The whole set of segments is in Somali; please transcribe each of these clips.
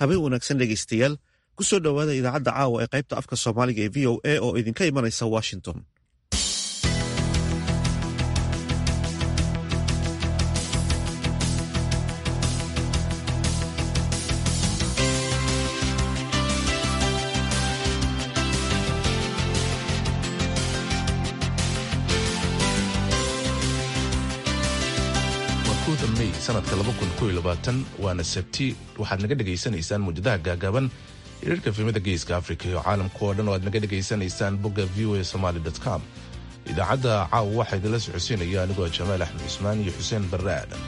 habeen wanaagsan dhegaystayaal ku soo dhowaada idaacadda caawa ee qaybta afka soomaaliga ee v o a oo idinka imanaysa washington sanadka waana sabti waxaad naga dhegaysanaysaan muujadaha gaagaaban hirarka filimada geeska afrika iyo caalamka oo dhan oo aad naga dhegaysanaysaan bogga v o a somaly com idaacadda caawa waxaa idinla socodsiinaya anigoo jamaal axmed cusmaan iyo xuseen barre aadan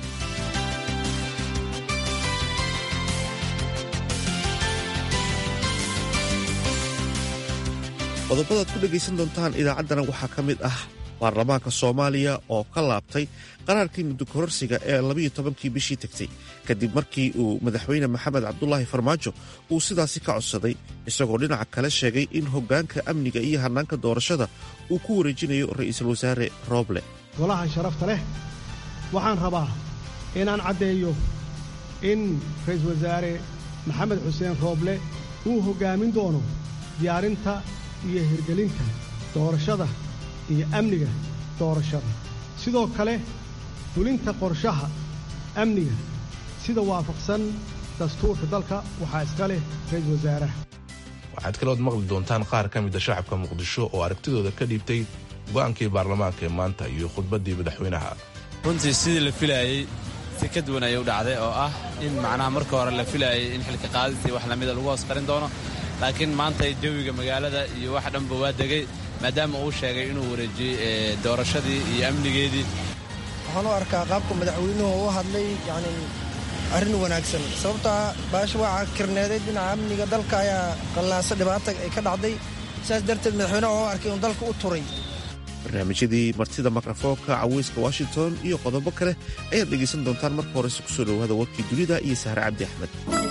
qodobadaad ku dhegaysan doontaan idaacaddana waxaa ka mid ah baarlamaanka soomaaliya oo ka laabtay qaraarkii muddo kororsiga ee labiyo tobankii bishii tegtay kadib markii uu madaxweyne maxamed cabdulaahi farmaajo uu sidaasi ka codsaday isagoo dhinaca kale sheegay in hoggaanka amniga iyo hannaanka doorashada uu ku wareejinayo ra'iisul wasaare rooble golaha sharafta leh waxaan rabaa inaan caddeeyo in ra'iisul wasaare maxamed xuseen rooble uu hoggaamin doono diyaarinta iyo hirgelinta doorashada iyo amniga doorashada sidoo kale fulinta qorshaha amniga sida waafaqsan dastuurka dalka waxaa iska leh ra'iisul wasaaraha waxaad kalood maqli doontaan qaar ka mida shacabka muqdisho oo aragtidooda ka dhiibtay go'aankii baarlamaanka ee maanta iyo khudbaddii madaxweynaha runtii sidii la filaayey si ka duwan ayay u dhacday oo ah in macnaha marka hore la filaayay in xilka qaadistii wax lamida lagu hoos qarin doono laakiin maanta jawiga magaalada iyo wax dhanba waa degay maadaama uu sheegay inuu wareejiyey doorashadii iyo amnigeedii waxaan u arkaa qaabka madaxweynuhu u hadlay yani arrin wanaagsan sababtaa baasha waa kirneeday dhinaca amniga dalka ayaa qallaasa dhibaata ay ka dhacday sidaas darteed madaxweynaha oo arkay inuu dalka u turay barnaamijyadii martida mikrafoonka caweyska washington iyo qodobo kale ayaad dhegaysan doontaan marka horese ku soo dhowaada warkii dunida iyo sahre cabdi axmed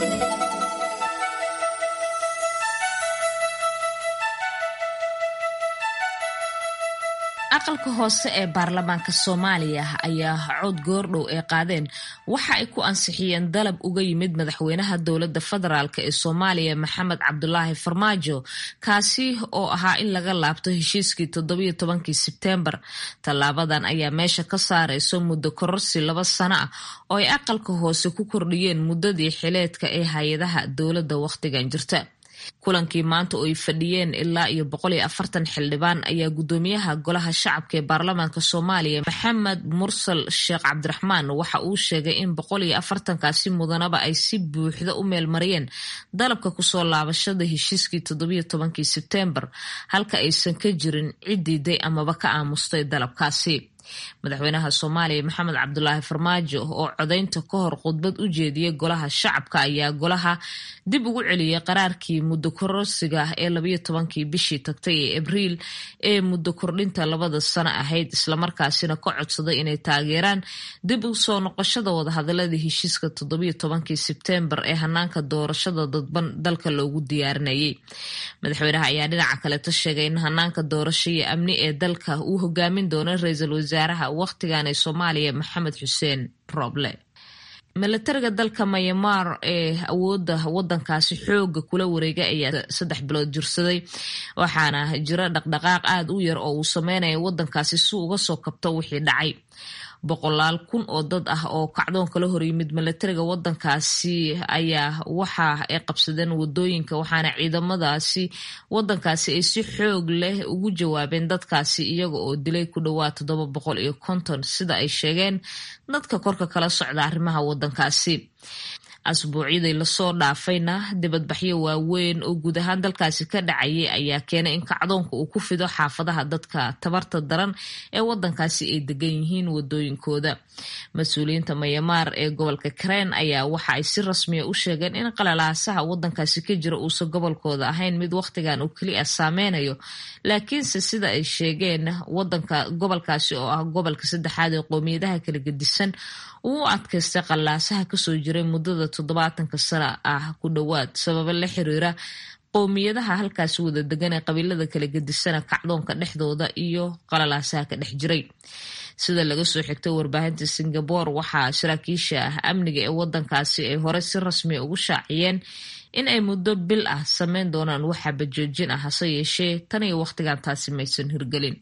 aqalka hoose ee baarlamaanka soomaaliya ayaa cod goordhow ay qaadeen waxa ay ku ansixiyeen dalab uga yimid madaxweynaha dowladda federaalk ee soomaaliya maxamed cabdulaahi farmaajo kaasi oo ahaa in laga laabto heshiiskii toddobiyo tobankii sebteembar tallaabadan ayaa meesha ka saarayso muddo kororsi laba sano ah oo ay aqalka hoose ku kordhiyeen muddadii xileedka ee hay-adaha dowladda wakhtigan jirta kulankii maanta oo ay fadhiyeen ilaa iyo boqol iyo afartan xildhibaan ayaa guddoomiyaha golaha shacabka ee baarlamaanka soomaaliya maxamed mursal sheekh cabdiraxmaan waxa uu sheegay in boqol iyo afartankaasi mudanaba ay si buuxda u meelmariyeen dalabka kusoo laabashada heshiiskii toddobiyo tobankii sebteembar halka aysan ka jirin cidiiday amaba ka aamustay dalabkaasi madaxweynaha soomaaliya maxamed cabdulaahi farmaajo oo codaynta ka hor khudbad u jeediyey golaha shacabka ayaa golaha dib ugu celiyey qaraarkii muddo kororsiga ee labayo tobankii bishii tagtay ee abriil ee muddo kordhinta labada sano ahayd islamarkaasina ka codsaday inay taageeraan dib u soo noqoshada wadahadaladii heshiiska toddobiyo tobankii sebteembar ee hanaanka doorashada dadban dalka loogu diyaarinayay madaxweynaha ayaa dhinaca kaleto sheegay in hanaanka doorasho iyo amni ee dalka uu hogaamin doono ra-iisul wasaaraha wakhtigan ee soomaaliya maxamed xuseen roble milatariga dalka mayamaar ee awooda wadankaasi xooga kula wareegay ayaa saddex bilood jirsaday waxaana jira dhaqdhaqaaq aada u yar oo uu sameynaya wadankaasi si uga soo kabto wixii dhacay boqolaal kun oo dad ah oo kacdoon kala horyimid milatariga wadankaasi ayaa waxa ay qabsadeen wadooyinka waxaana ciidamadaasi wadankaasi ay si xoog leh ugu jawaabeen dadkaasi iyaga oo dilay ku dhowaad toddoba boqol iyo konton sida ay sheegeen dadka korka kala socda arrimaha wadankaasi asbuucyadii lasoo dhaafayna dibadbaxyo waaweyn oo guud ahaan dalkaasi ka dhacayay ayaa keenay in kacdoonka uu ku fido xaafadaha dadka tabarta daran ee wadankaasi ay degan yihiin wadooyinkooda mas-uuliyiinta mayamaar ee gobolka kareen ayaa waxa ay si rasmiya u sheegeen in qalalaasaha wadankaasi ka jira uusan gobolkooda ahayn mid wakhtigan uu keliya saameynayo laakiinse sida ay sheegeen wadanka gobolkaasi oo ah gobolka saddexaad ee qoomiyadaha kala gedisan uu u adkaystay qallaasaha kasoo jiray muddada toddobaatanka sana ah ku dhowaad sababo la xiriira qowmiyadaha halkaasi wada degan ee qabiilada kala gedisana kacdoonka dhexdooda iyo qalalaasaha ka dhex jiray sida laga soo xigtay warbaahinta singabore waxaa saraakiisha amniga ee wadankaasi ay hore si rasmiya ugu shaaciyeen in ay muddo bil ah sameyn doonaan waxaba joojin ah hase yeeshee tan iyo wakhtigan taasi maysan hirgelin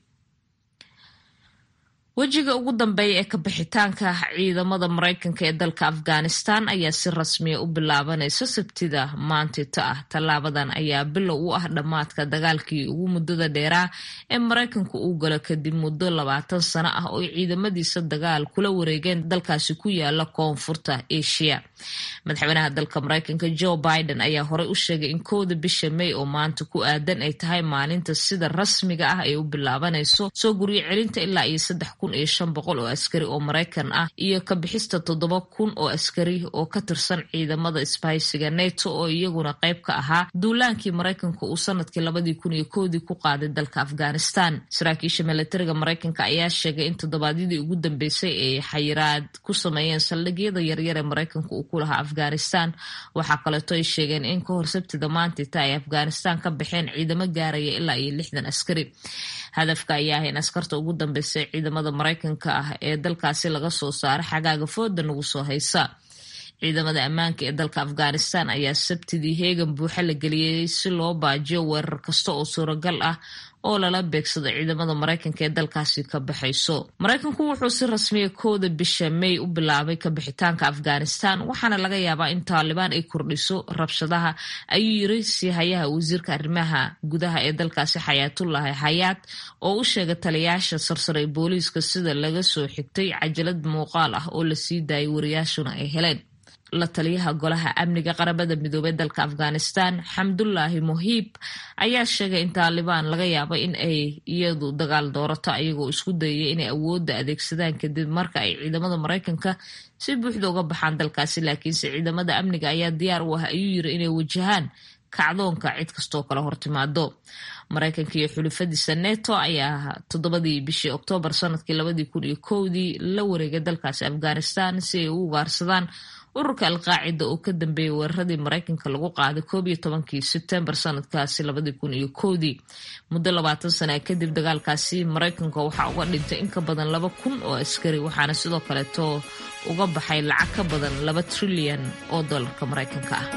wejiga ugu dambeeya ee kabixitaanka ciidamada maraykanka ee dalka afghanistan ayaa si rasmiya u bilaabanaysa sabtida maantita ah tallaabadan ayaa bilow u ah dhammaadka dagaalkii ugu muddada dheeraa ee maraykanku uu galo kadib muddo labaatan sano ah oo ciidamadiisa dagaal kula wareegeen dalkaasi ku yaala koonfurta asia madaxweynaha dalka maraykanka joe biden ayaa horey u sheegay in kowda bisha may oo maanta ku aadan ay tahay maalinta sida rasmiga ah ay u bilaabanayso soo guryo celinta ilaa iyo saddex kun iyo shan boqol oo askari oo maraykan ah iyo ka bixista toddoba kun oo askari oo ka tirsan ciidamada isbahaysiga neto oo iyaguna qayb ka ahaa duulaankii maraykanka uu sanadkii labadii kun iyo kowdii ku qaaday dalka afghanistan saraakiisha milatariga maraykanka ayaa sheegay in toddobaadyadii ugu dambeysay ay xayiraad ku sameeyeen saldhigyada yaryar ee maraykanka uu ku lahaa afghanistan waxaa kaleeto ay sheegeen in ka hor sabtida maantita ay afghanistan ka baxeen ciidamo gaaraya ilaa iyo lixdan askari hadafka ayaa ah in askarta ugu dambeysay ciidamada maraykanka ah ee dalkaasi laga soo saaro xagaaga fooda nagu soo haysa ciidamada ammaanka ee dalka afghanistan ayaa sabtidii heegan buuxa la geliyey si loo baajiyo weerar kasta oo suuragal ah oo lala beegsado ciidamada maraykanka ee dalkaasi ka baxayso maraykanku wuxuu si rasmiya kowda bisha may u bilaabay kabixitaanka afghanistan waxaana laga yaabaa in taalibaan ay kordhiso rabshadaha ayuu yiri siihayaha wasiirka arrimaha gudaha ee dalkaasi xayaatullahi xayaat oo u sheegay taliyaasha sarsare ee booliiska sida laga soo xigtay cajalad muuqaal ah oo lasii daayay wariyaashuna ay heleen la taliyaha golaha amniga qaramada midoobey dalka afghanistan xamdullaahi muhiib ayaa sheegay in taalibaan laga yaabo in ay iyadu dagaal doorato ayagoo isku dayaya inay awoodda adeegsadaan kadib marka ay ciidamada maraykanka si buuxda uga baxaan dalkaasi laakiinse ciidamada amniga ayaa diyaar u ah ayuu yiri inay wajahaan kacdoonka cid kastoo kale hortimaado maraykanka iyo xulufadiisa neto ayaa toddobadii bishii oktoobar sanadkii labadii kun iyo kowdii la wareegay dalkaasi afghanistan si ay u ugaarsadaan ururka alqaacida oo ka dambeeyay weeraradii maraykanka lagu qaaday koob iyo tobankii sebtembar sanadkaasi labadii kun iyo kowdii muddo labaatan sana kadib dagaalkaasi maraykanka waxaa uga dhintay in ka badan laba kun oo askari waxaana sidoo kaleeto uga baxay lacag ka badan laba trilyan oo dollarka maraykanka ah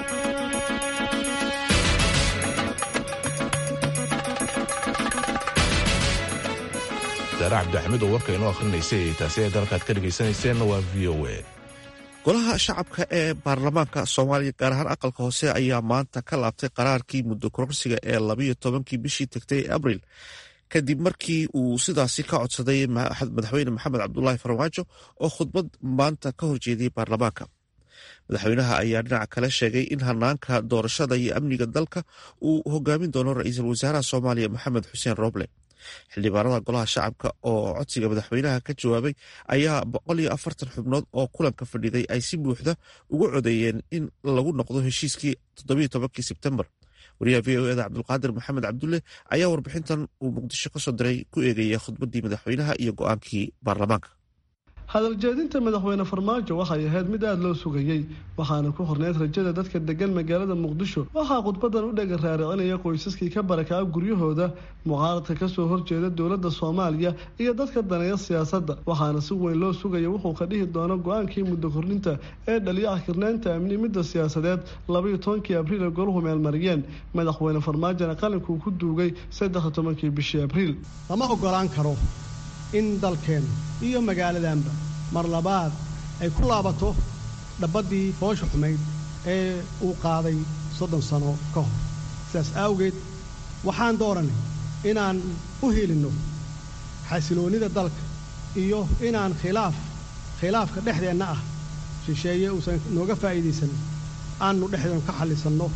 daare cabdixamiid oo warka inoo akhrinaysay taasi ee dalkaad ka dhegaysanayseen waa v o a golaha shacabka ee baarlamaanka soomaaliya gaar ahaan aqalka hoose ayaa maanta ka laabtay qaraarkii muddo kororsiga ee labayo tobankii bishii tagtay ee abril kadib markii uu sidaasi ka codsaday madaxweyne maxamed cabdulaahi farmaajo oo khudbad maanta ka horjeediyey baarlamaanka madaxweynaha ayaa dhinaca kale sheegay in hanaanka doorashada iyo amniga dalka uu hogaamin doono ra-iisul wasaaraha soomaaliya maxamed xuseen rooble xildhibaanada golaha shacabka oo codsiga madaxweynaha ka jawaabay ayaa boqol iyo afartan xubnood oo kulanka fadhiday ay si buuxda ugu codeeyeen in lagu noqdo heshiiskii toddobiyo tobankii sebtembar wariyaha v o eda cabdulqaadir maxamed cabdulle ayaa warbixintan uu muqdisho ka soo diray ku eegaya khudbaddii madaxweynaha iyo go-aankii baarlamaanka hadal jeedinta madaxweyne farmaajo waxay ahayd mid aada loo sugayey waxaana ku horneyd rajada dadka degan magaalada muqdisho waxaa khudbadan u dhega raaricinaya qoysaskii ka barakaa guryahooda mucaaradka kasoo horjeeda dowladda soomaaliya iyo dadka daneeya siyaasadda waxaana si weyn loo sugaya wuxuu ka dhihi doono go-aankii muddo kordhinta ee dhaliya xkirnaynta amni midda siyaasadeed labayo tobankii abriil ee goluhu meelmariyeen madaxweyne farmaajona qalinkuu ku duugay saddex tobankii bishii abriil lama ogolaan karo in dalkeen iyo magaaladanba mar labaad ay ku laabato dhabaddii foosha xumayd ee uu qaaday soddon sano ka hor sidaas awgeed waxaan dooranay inaan u helinno xasiloonnida dalka iyo inaan khilaaf khilaafka dhexdeenna ah shisheeye uusan nooga faa'iidaysan aannu dhexdeen ka xallisanno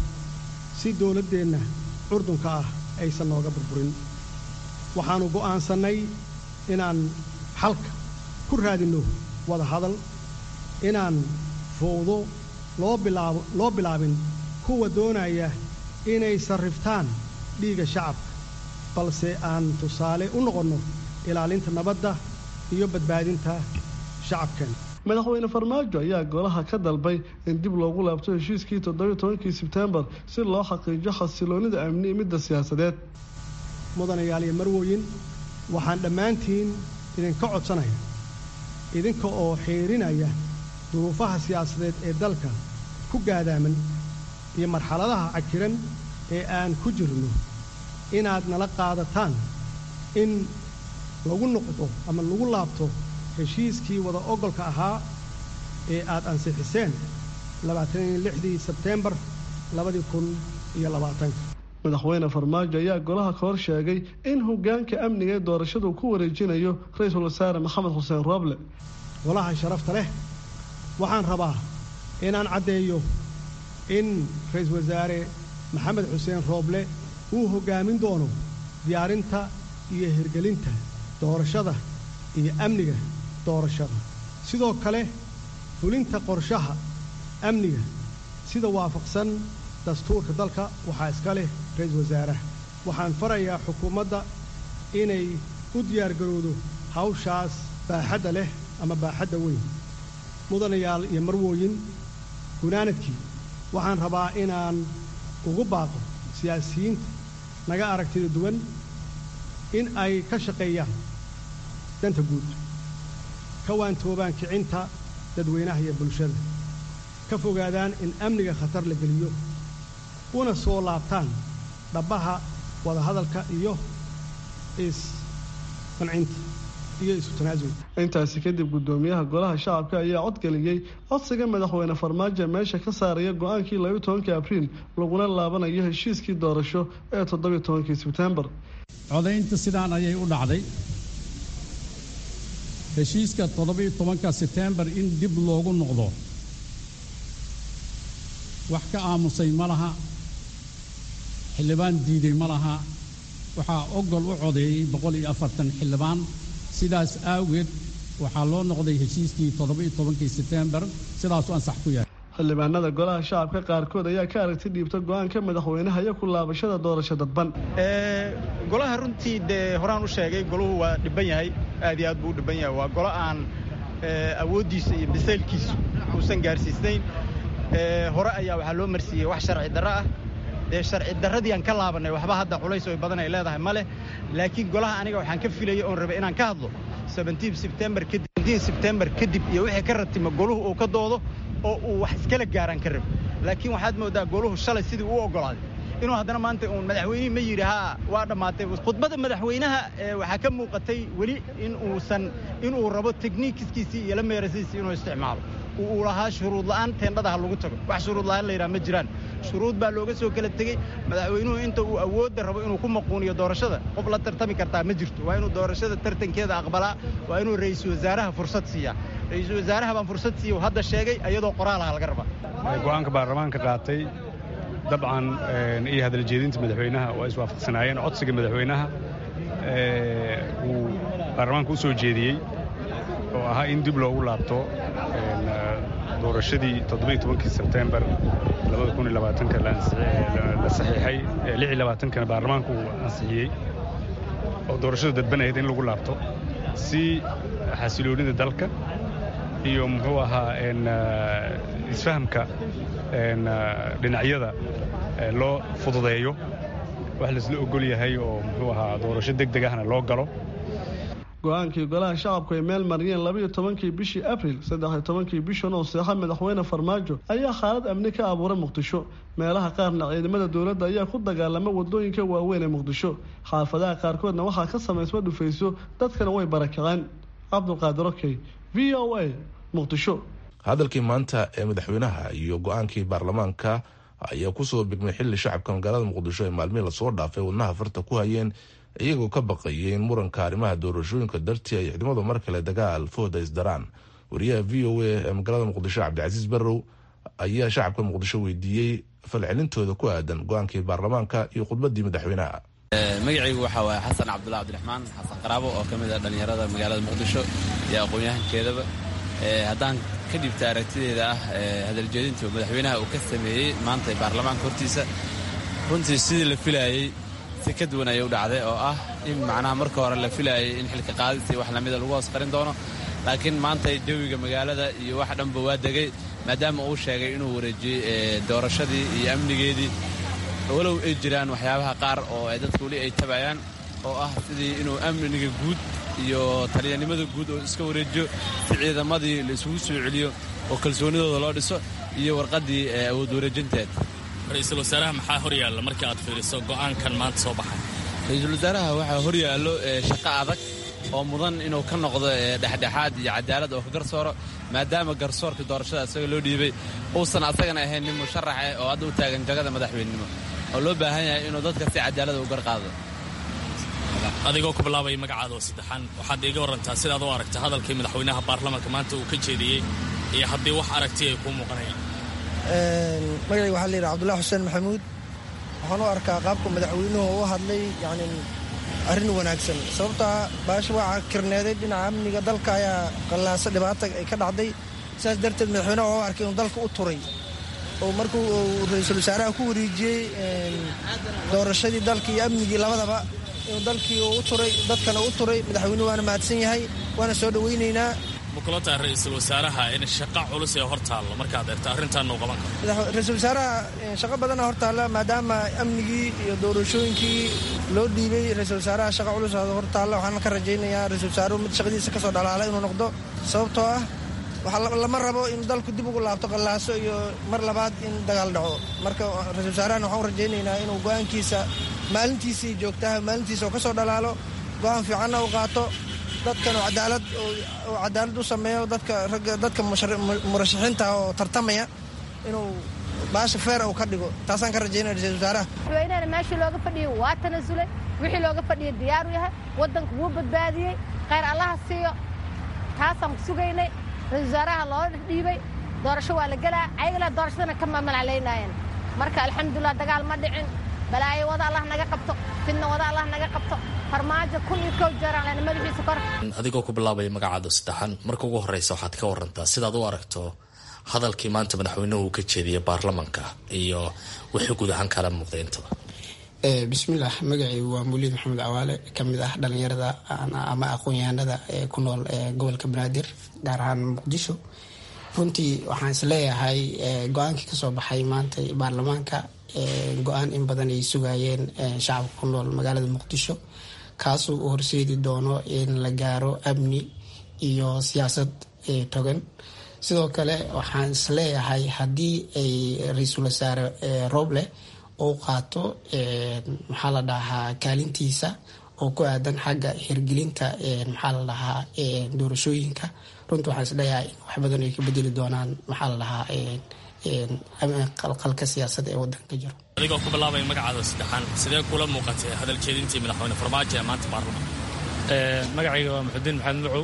si dowladdeenna curdunka ah aysan nooga burburin waxaannu go'aansannay inaan xalka ku raadinno wada hadal inaan fowdo loo bilaabo loo bilaabin kuwa doonaya inay sarriftaan dhiigga shacabka balse aan tusaale u noqonno ilaalinta nabadda iyo badbaadinta shacabkeen madaxweyne farmaajo ayaa golaha ka dalbay in dib loogu laabto heshiiskii toddobiyo tobankii sebtembar si loo xaqiijiyo xasiloonnida amni midda siyaasadeed mudanayaal iyo marwooyin waxaan dhammaantiin idinka codsanaya idinka oo xiidrinaya duruufaha siyaasadeed ee dalka ku gaadaaman iyo marxaladaha cakiran ee aan ku jirno inaad nala qaadataan in lagu noqdo ama lagu laabto heshiiskii wada ogolka ahaa ee aad ansixiseen labaataniyo lixdii sebteembar labadii kun iyo labaatanka madaxweyne farmaajo ayaa golaha ka hor sheegay in hoggaanka amniga ee doorashadu ku wareejinayo ra-iisul wasaare maxamed xuseen rooble golaha sharafta leh waxaan rabaa inaan caddeeyo in ra-iisul wasaare maxamed xuseen rooble uu hoggaamin doono diyaarinta iyo hirgelinta doorashada iyo amniga doorashada sidoo kale fulinta qorshaha amniga sida waafaqsan dastuurka dalka waxaa iska leh ra-iisul wasaaraha waxaan farayaa xukuumadda inay u diyaargarowdo hawshaas baaxadda leh ama baaxadda weyn mudanayaal iyo marwooyin gunaanadkii waxaan rabaa inaan ugu baaqo siyaasiyiinta naga aragtida duwan in ay ka shaqeeyaan danta guud ka waantoobaan kicinta dadweynaha iyo bulshada ka fogaadaan in amniga khatar la geliyo una soo laabtaan dhabbaha wadahadalka iyo isqancinta iyo isu tanaasul intaasi kadib guddoomiyaha golaha shacabka ayaa codgeliyey codsiga madaxweyne farmaajo meesha ka saaraya go-aankii labayo tobankii abriil laguna laabanayo heshiiskii doorasho ee toddobiyo tobankii sebtembar codaynta sidaan ayay u dhacday heshiiska toddobiyo tobanka sebtembar in dib loogu noqdo wax ka aamusay ma laha xildhibaan diiday ma laha waxaa ogol u codeeyey boqol iyo afartan xildhibaan sidaas awgeed waxaa loo noqday heshiiskii toddoba-iyo tobankii sebtembar sidaasuu ansax ku yahay xildhibaanada golaha shacabka qaarkood ayaa ka aragti dhiibta go-aanka madaxweynaha iyo ku laabashada doorasho dadban golaha runtii dee horaan u sheegay goluhu waa dhibban yahay aad iyo aad buu u dhibban yahay waa golo aan awooddiisa iyo bisaylkiisu uusan gaarsiisnayn hore ayaa waxaa loo marsiiyey wax sharci darro ah dee sharci darradii aan ka laabannay waxba hadda culays oo badan ay leedahay ma leh laakiin golaha aniga waxaan ka filayay oon rabay inaan ka hadlo sebtembar kadib sebtembar kadib iyo wixii ka ratimo goluhu uu ka doodo oo uu wax iskala gaaraan ka rabo laakiin waxaad mooddaa goluhu shalay sidii uu oggolaaday inuu haddana maanta uun madaxweynihii ma yidhi haa waa dhammaatay khudbadda madaxweynaha waxaa ka muuqatay weli in uusan inuu rabo tekniikiskiisii iyo la meerasiisii inuu isticmaalo uu lahaa shuruud la'aan teendhada ha lagu tago wax shuruud la'aan la yidhaha ma jiraan shuruud baa looga soo kala tegey madaxweynuhu inta uu awoodda rabo inuu ku maquuniyo doorashada qof la tartami kartaa ma jirto waa inuu doorashada tartankeeda aqbalaa waa inuu ra'iisul wasaaraha fursad siiyaa ra'iisul wasaaraha baan fursad siiya hadda sheegay iyadoo qoraalaha laga rabaa go'aanka baarlamaanka qaatay dabcan iyo hadaljeedinta madaxweynaha waa iswaafaqsanaayeen codsiga madaxweynaha uu baarlamaanka u soo jeediyey oo ahaa in dib loogu laabto doorashadii toddobiyo tobankii sebtembar labada kun iyo labaatanka la saxiixay lix iyo labaatankana baarlamaanku uu ansixiyey oo doorashadu dadban ahayd in lagu laabto si xasiloonida dalka iyo muxuu ahaa isfahamka dhinacyada loo fududeeyo wax laisla ogol yahay oo muxuu ahaa doorasho deg deg ahna loo galo go-aankii golaha shacabku ay meel mariyeen labayo tobankii bishii abril saddexiyo tobankii bishan oo seexa madaxweyne farmaajo ayaa xaalad amni ka abuuray muqdisho meelaha qaarna ciidamada dowladda ayaa ku dagaalama wadooyinka waaweyn ee muqdisho xaafadaha qaarkoodna waxaa ka samaysma dhufayso dadkana way barakaceen cabdulqaadir okey v o a muqdisho hadalkii maanta ee madaxweynaha iyo go-aankii baarlamaanka ayaa kusoo bigmay xilli shacabka magaalada muqdisho ee maalmihii lasoo dhaafay wadnaha farta ku hayeen iyagoo ka baqayay in muranka arrimaha doorashooyinka dartii ay ciidamadu mar kale dagaal fooda isdaraan wariyaha v o a ee magaalada muqdisho cabdicasiis barrow ayaa shacabka muqdisho weydiiyey falcelintooda ku aadan go-aankii baarlamaanka iyo khudbadii madaxweynaha magacaygu waxaa waaye xasan cabdullah cabdiraxmaan xasan qaraabo oo ka mid ah dhallinyarada magaalada muqdisho iyo aqoon-yahankeedaba haddaan ka dhibta aragtideeda ah hadaljeedinta madaxweynaha uu ka sameeyey maanta baarlamaanka hortiisa runtii sidii la filaayey si ka duwan ayay u dhacday oo ah in macnaha marka hore la filaayay in xilka qaadisii wax lamida lagu hoos qarin doono laakiin maanta jawiga magaalada iyo wax dhanba waa degay maadaama uu sheegay inuu wareejiyey doorashadii iyo amnigeedii walow ay jiraan waxyaabaha qaar oo dadka weli ay tabayaan oo ah sidii inuu amniga guud iyo taliyanimada guud oo iska wareejiyo si ciidamadii la isugu soo celiyo oo kalsoonidooda loo dhiso iyo warqaddii awood wareejinteed ra-iisul wasaaraha maxaa hor yaalla markii aad fiiriso go'aankan maanta soo baxay ra-iisul wasaaraha waxaa hor yaallo shaqo adag oo mudan inuu ka noqdo dhexdhexaad iyo cadaalad oo ka garsooro maadaama garsoorka doorashada isaga loo dhiibay uusan asagana ahayn nin musharax eh oo hadda u taagan jagada madaxweynenimo oo loo baahan yahay inuu dadka si cadaalada u garqaado adigoo ku bilaabaya magacaada oo saddexaan waxaad iiga warantaa sidaad u aragta hadalkii madaxweynaha baarlamaanka maanta uu ka jeediyey iyo haddii wax aragti ay kuu muuqanayaan magacayga waxaa layidhaha cabdullahi xuseen maxamuud waxaan u arkaa qaabka madaxweynuhu u hadlay yani arrin wanaagsan sababtaa baasha waa kirneeday dhinaca amniga dalka ayaa qallaaso dhibaata ay ka dhacday sidaas darteed madaxweynaha waa u arkay inuu dalka u turay oo markuu ra-iisul wasaaraha ku wareejiyey doorashadii dalka iyo amnigii labadaba inuu dalkii u turay dadkana u turay madaxweynuhu waana mahadsan yahay waana soo dhowaynaynaa ma kula tahay ra-iisul wasaaraha in shaqo culus ee hor taallo markaad eegto arrintaanna u qaban karo ra-iisul wasaaraha shaqo badana hor taalla maadaama amnigii iyo doorashooyinkii loo dhiibay ra-iisul wasaaraha shaqo culus hor taalla waxaan ka rajaynayaa ra-isul wasaaruhu mid shaqadiisa kasoo dhalaala inuu noqdo sababtoo ah waxaa lama rabo in dalku dib ugu laabto qallaaso iyo mar labaad in dagaal dhaco marka ra-isul wasaarahan waxaan u rajaynaynaa inuu go-aankiisa maalintiisii joogtaha maalintiisa oo kasoo dhalaalo go-aan fiicanna u qaato dadkan oo cadaalad oo cadaalad u sameeyo dadka ragga dadka murashaxiinta oo tartamaya inuu baasha feer uu ka dhigo taasaan ka rajaynaya ra-isul wasaaraha madaxweynehana meeshii looga fadhiyey waa tanasulay wixii looga fadhiyay diyaaru yahay waddanka wuu badbaadiyey khayr allaha siiyo taasaan ku sugaynay ra-isul wasaaraha loo dhiibay doorasho waa la gelaa ayagala doorashadana ka mamalclaynaayeen marka alxamdulilah dagaal ma dhicin balaayo wada allah naga qabto fidna wada allah naga qabto farmaajo kun iyo kow jeeraan madaxiisa kor adigoo ku bilaabaya magacaada saddexaan marka ugu horeysa waxaad ka warantaa sidaad u aragto hadalkii maanta madaxweynuhu uu ka jeediyay baarlamanka iyo wixii guud ahaan kala muuqday intaba bismillaah magacaygu waa muliid maxamed cawaale kamid ah dhalinyarada ama aqoon-yahanada ee ku nool gobolka banaadir gaar ahaan muqdisho runtii waxaan isleeyahay go-aankii kasoo baxay maanta baarlamaanka go-aan in badan ay sugayeen shacabka ku nool magaalada muqdisho kaasoo u horseedi doono in la gaaro amni iyo siyaasad togan sidoo kale waxaan isleeyahay haddii ay ra-iisul wasaare roble uu qaato maxaa la dhahaa kaalintiisa oo ku aadan xagga hirgelinta maxaa la dhahaa doorashooyinka runtii waxaan isleeyahay in wax badan ay ka bedeli doonaan maxaa la dhahaa qalqalka siyaasada ee wadanka jiro adigoo ku bilaabaya magacaada saddexaan sidee kula muuqatay hadal jeedintii madaxweyne farmaajo ee maanta baarlamaan magacayga waa muxudiin maxamed macow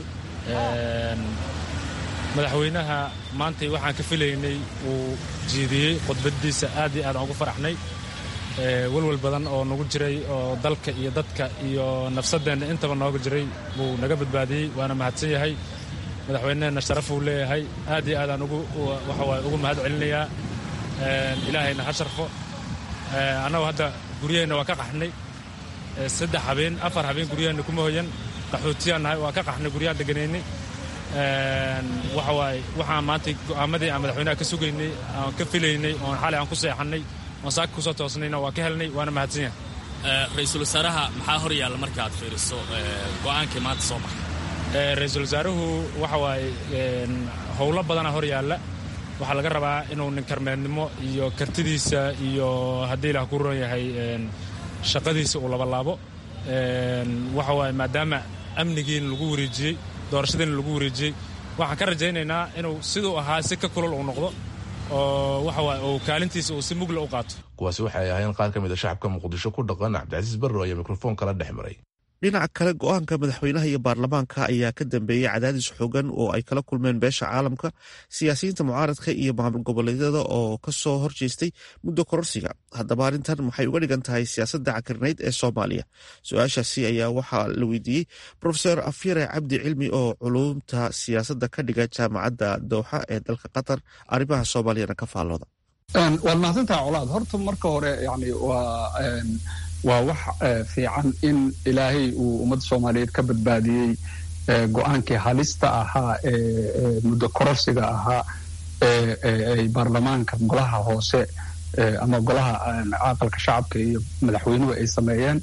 madaxweynaha maantay waxaan ka filaynay uu jeediyey khudbadiisa aad iyo aad aan ugu faraxnay welwel badan oo nagu jiray oo dalka iyo dadka iyo nafsadeenna intaba nooga jiray buu naga badbaadiyey waana mahadsan yahay madaxweynehena sharafuu leeyahay aad iyo aadaan waxawaay ugu mahad celinayaa ilaahayna ha sharfo annagu hadda guryaheenna waa ka qaxnay saddex habeen afar habeen guryaheenna kuma hoyan qaxootiyaan nahay waa ka qaxnay guryaha deganaynay waxawaaye waxaan maanta go'aamadii aan madaxweynaha ka sugaynay aan ka filaynay oon xalay aan ku seexannay oon saaka kusoo toosnayna waa ka helnay waana mahadsan yahay ra-iisul wasaaraha maxaa hor yaalla marka aad fiiriso go'aankii maanta soo baxay ra-iisul wasaaruhu waxa waaye howlo badana hor yaalla waxaa laga rabaa inuu ninkarmeednimo iyo kartidiisa iyo haddii ilaah ku ron yahay shaqadiisa uu labalaabo waxa waaye maadaama amnigiina lagu wareejiyey doorashadiina lagu wareejiyey waxaan ka rajaynaynaa inuu siduu ahaa si ka kulol uu noqdo oo waxa waaye uu kaalintiisa uu si mugla u qaato kuwaasi waxay ahayn qaar ka mid a shacabka muqdisho ku dhaqan cabdicasiis barro ayaa mikrofoon kala dhex maray dhinaca kale go-aanka madaxweynaha iyo baarlamaanka ayaa ka dambeeyey cadaadis xoogan oo ay kala kulmeen beesha caalamka siyaasiyiinta mucaaradka iyo maamul goboleedyada oo kasoo horjeestay muddo kororsiga haddaba arrintan maxay uga dhigan tahay siyaasadda cakirnayd ee soomaaliya su-aashaasi ayaa waxaa la weydiiyey rofeor afyare cabdi cilmi oo culumta siyaasadda ka dhiga jaamacadda dowxa ee dalka qatar arrimaha soomaaliyana ka faallooda waad mahadsantaha colaad horta marka hore yani waa waa wax fiican in ilaahay uu ummadda soomaaliyeed ka badbaadiyey go-aankii halista ahaa ee muddo kororsiga ahaa ee baarlamaanka golaha hoose ama golaha aqalka shacabka iyo madaxweynuhu ay sameeyeen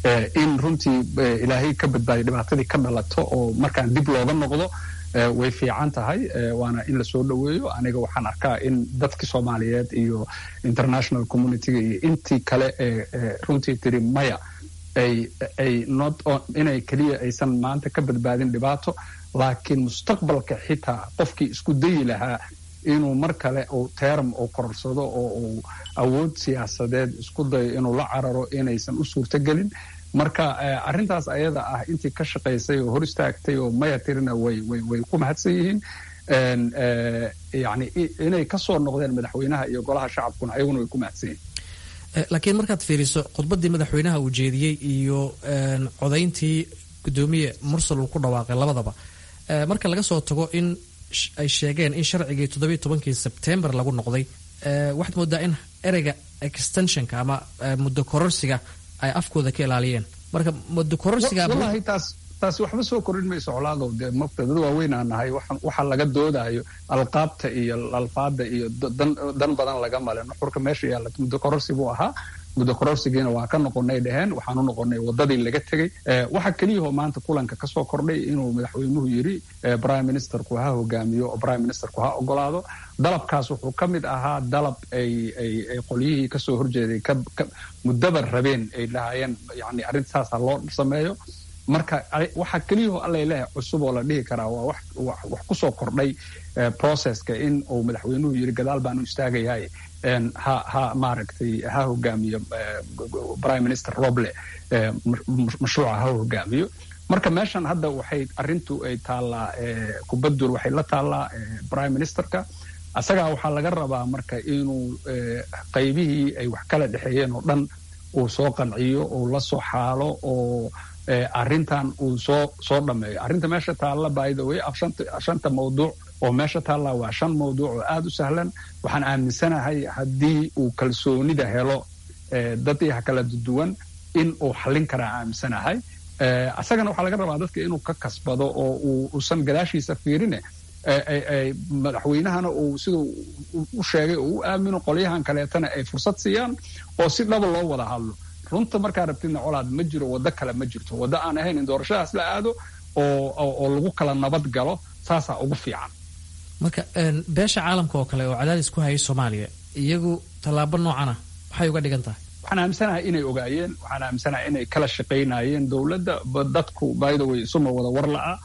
in runtii ilaahay ka badbaadiyo dhibaatadii ka dhalato oo markaan dib looga noqdo way fiican tahay waana in lasoo dhoweeyo aniga waxaan arkaa in dadkii soomaaliyeed iyo international communityga iyo intii kale ee runtii tiri maya ay ay not inay keliya aysan maanta ka badbaadin dhibaato laakiin mustaqbalka xitaa qofkii isku dayi lahaa inuu mar kale uu term uu kororsado oo uu awood siyaasadeed isku dayo inuu la cararo inaysan u suurtogelin marka arrintaas ayada ah intii ka shaqaysay oo hor istaagtay oo maya tirina way way way ku mahadsan yihiin yani inay ka soo noqdeen madaxweynaha iyo golaha shacabkuna ayaguna way ku mahadsan yihiin laakiin markaad fiiriso khudbaddii madaxweynaha uu jeediyey iyo codayntii gudoomiye mursal uu ku dhawaaqay labadaba marka laga soo tago in ay sheegeen in sharcigii toddobiyo tobankii sebtembar lagu noqday waxaad moodaa in ereyga extensionka ama muddo kororsiga ay afkooda ka ilaaliyeen marka muddo kororsiga wallahi taas taasi waxba soo korin mayso colaadow dee mafta dad waaweyn aan nahay waxa laga doodayo alqaabta iyo alfaada iyo dan badan laga male nuxurka meesha yaalla muddo kororsi buu ahaa muddo kororsigiina waa ka noqonay dheheen waxaan u noqonay wadadii laga tegey waxa keliyahoo maanta kulanka kasoo kordhay inuu madaxweynuhu yidhi prime ministerku ha hogaamiyo oo prime ministerku ha ogolaado dalabkaas wuxuu ka mid ahaa dalab ay ay ay qolyihii kasoo horjeeday muddaba rabeen ay lahaayeen yani arrintaasa loo sameeyo marka waxa keliyahoo allay leehay cusub oo la dhihi karaa waa wax wax kusoo kordhay processka in uu madaxweynuhu yidhi gadaal baan u istaagayahay ha ha maaragtay ha hogaamiyo prime minister roble mashruuca ha hogaamiyo marka meeshan hadda waxay arrintu ay taallaa kubaddur waxay la taallaa prime ministerka asagaa waxaa laga rabaa marka inuu qaybihii ay wax kala dhexeeyeen oo dhan uu soo qanciyo uu la soo xaalo oo arrintan uu soo soo dhameeyo arrinta meesha taalla by the way shanta mawduuc oo meesha taallaa waa shan mawduuc oo aada u sahlan waxaan aaminsanahay haddii uu kalsoonida helo dadyaha kala duwan in uu xallin karaa aaminsanahay asagana waxaa laga rabaa dadka inuu ka kasbado oo uusan gadaashiisa fiirine madaxweynahana uu siduu u sheegay oo u aamino qolyahan kaleetana ay fursad siiyaan oo si dhaba loo wada hadlo runta markaa rabtidna colaad ma jiro waddo kale ma jirto waddo aan ahayn in doorashadaas la aado oo lagu kala nabad galo saasaa ugu fiican marka beesha caalamka oo kale oo cadaadis ku hayay soomaaliya iyagu tallaabo noocana waxay uga dhigan tahay waxaan aaminsanahay inay ogaayeen waxaan aaminsanahay inay kala shaqaynayeen dowladda dadku by the way isuma wada war la'a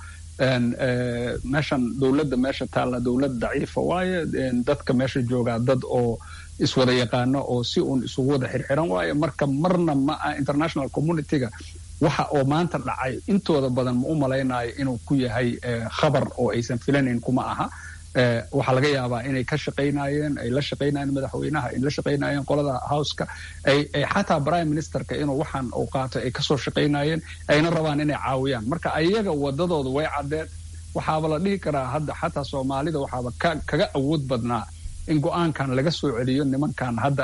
meeshan dowladda meesha taalla dowlad daciifa waaye dadka meesha joogaa dad oo iswada yaqaano oo si uun isugu wada xirxiran waaye marka marna ma ah international communityga waxa oo maanta dhacay intooda badan ma u malaynayo inuu ku yahay khabar oo aysan filanayn kuma aha waxaa laga yaabaa inay ka shaqaynayeen ay la shaqaynayeen madaxweynaha ay la shaqaynayeen qolada houseka ay xataa prime ministerka inuu waxaan uu qaato ay kasoo shaqaynayeen ayna rabaan inay caawiyaan marka ayaga wadadooda way caddeed waxaaba la dhihi karaa hadda xataa soomaalida waxaaba kaga awood badnaa in go-aankan laga soo celiyo nimankan hadda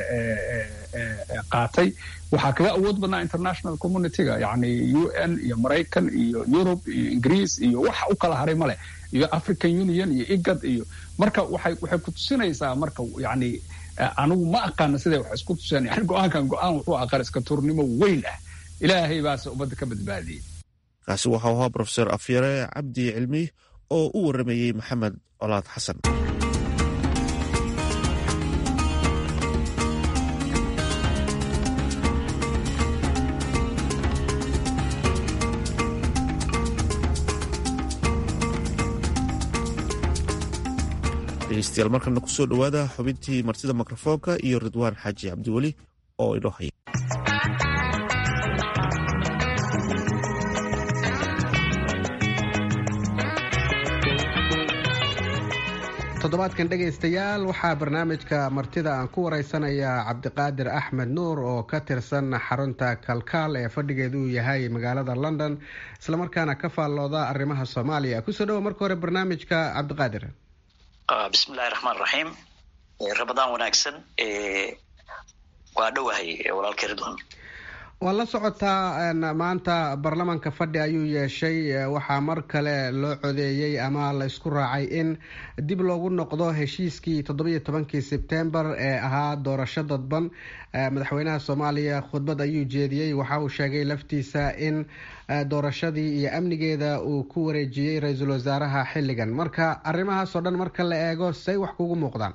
qaatay waxaa kaga awood badnaa international communityga yani u n iyo maraykan iyo yurub iyo ingiriis iyo waxa u kala haray maleh iyo african union iyo igad iyo marka waxay waxay ku tusinaysaa marka yani anigu ma aqaana siday wax isku tuseen yani go-aankan go-aan wuxuu aqar iska turnimo weyn ah ilaahay baase ummadda ka badbaadiyey kaasi waxau ahaa profesor afyare cabdi cilmi oo u waramayey maxamed colaad xasan dhegeystayaal markana kusoo dhowaada xubintii martida mikrofoonka iyo ridwaan xaaji cabdiweli oo inoo haya toddobaadkan dhegaystayaal waxaa barnaamijka martida aan ku waraysanayaa cabdiqaadir axmed nuur oo ka tirsan xarunta kalkaal ee fadhigeedu uu yahay magaalada london islamarkaana ka faallooda arrimaha soomaaliya kusoo dhawo marka hore barnaamijka cabdiqaadir bismillahi raxmaan raxiim rabadaan wanaagsan waa dhowahay walaalkay ridwan waa la socotaa maanta baarlamaanka fadhi ayuu yeeshay waxaa mar kale loo codeeyey ama la isku raacay in dib loogu noqdo heshiiskii toddobiyo tobankii sebtembar ee ahaa doorasho dadban madaxweynaha soomaaliya khudbad ayuu jeediyey waxa uu sheegay laftiisa in doorashadii iyo amnigeeda uu ku wareejiyey ra-iisul wasaaraha xilligan marka arrimahaas oo dhan marka la eego say wax kugu muuqdaan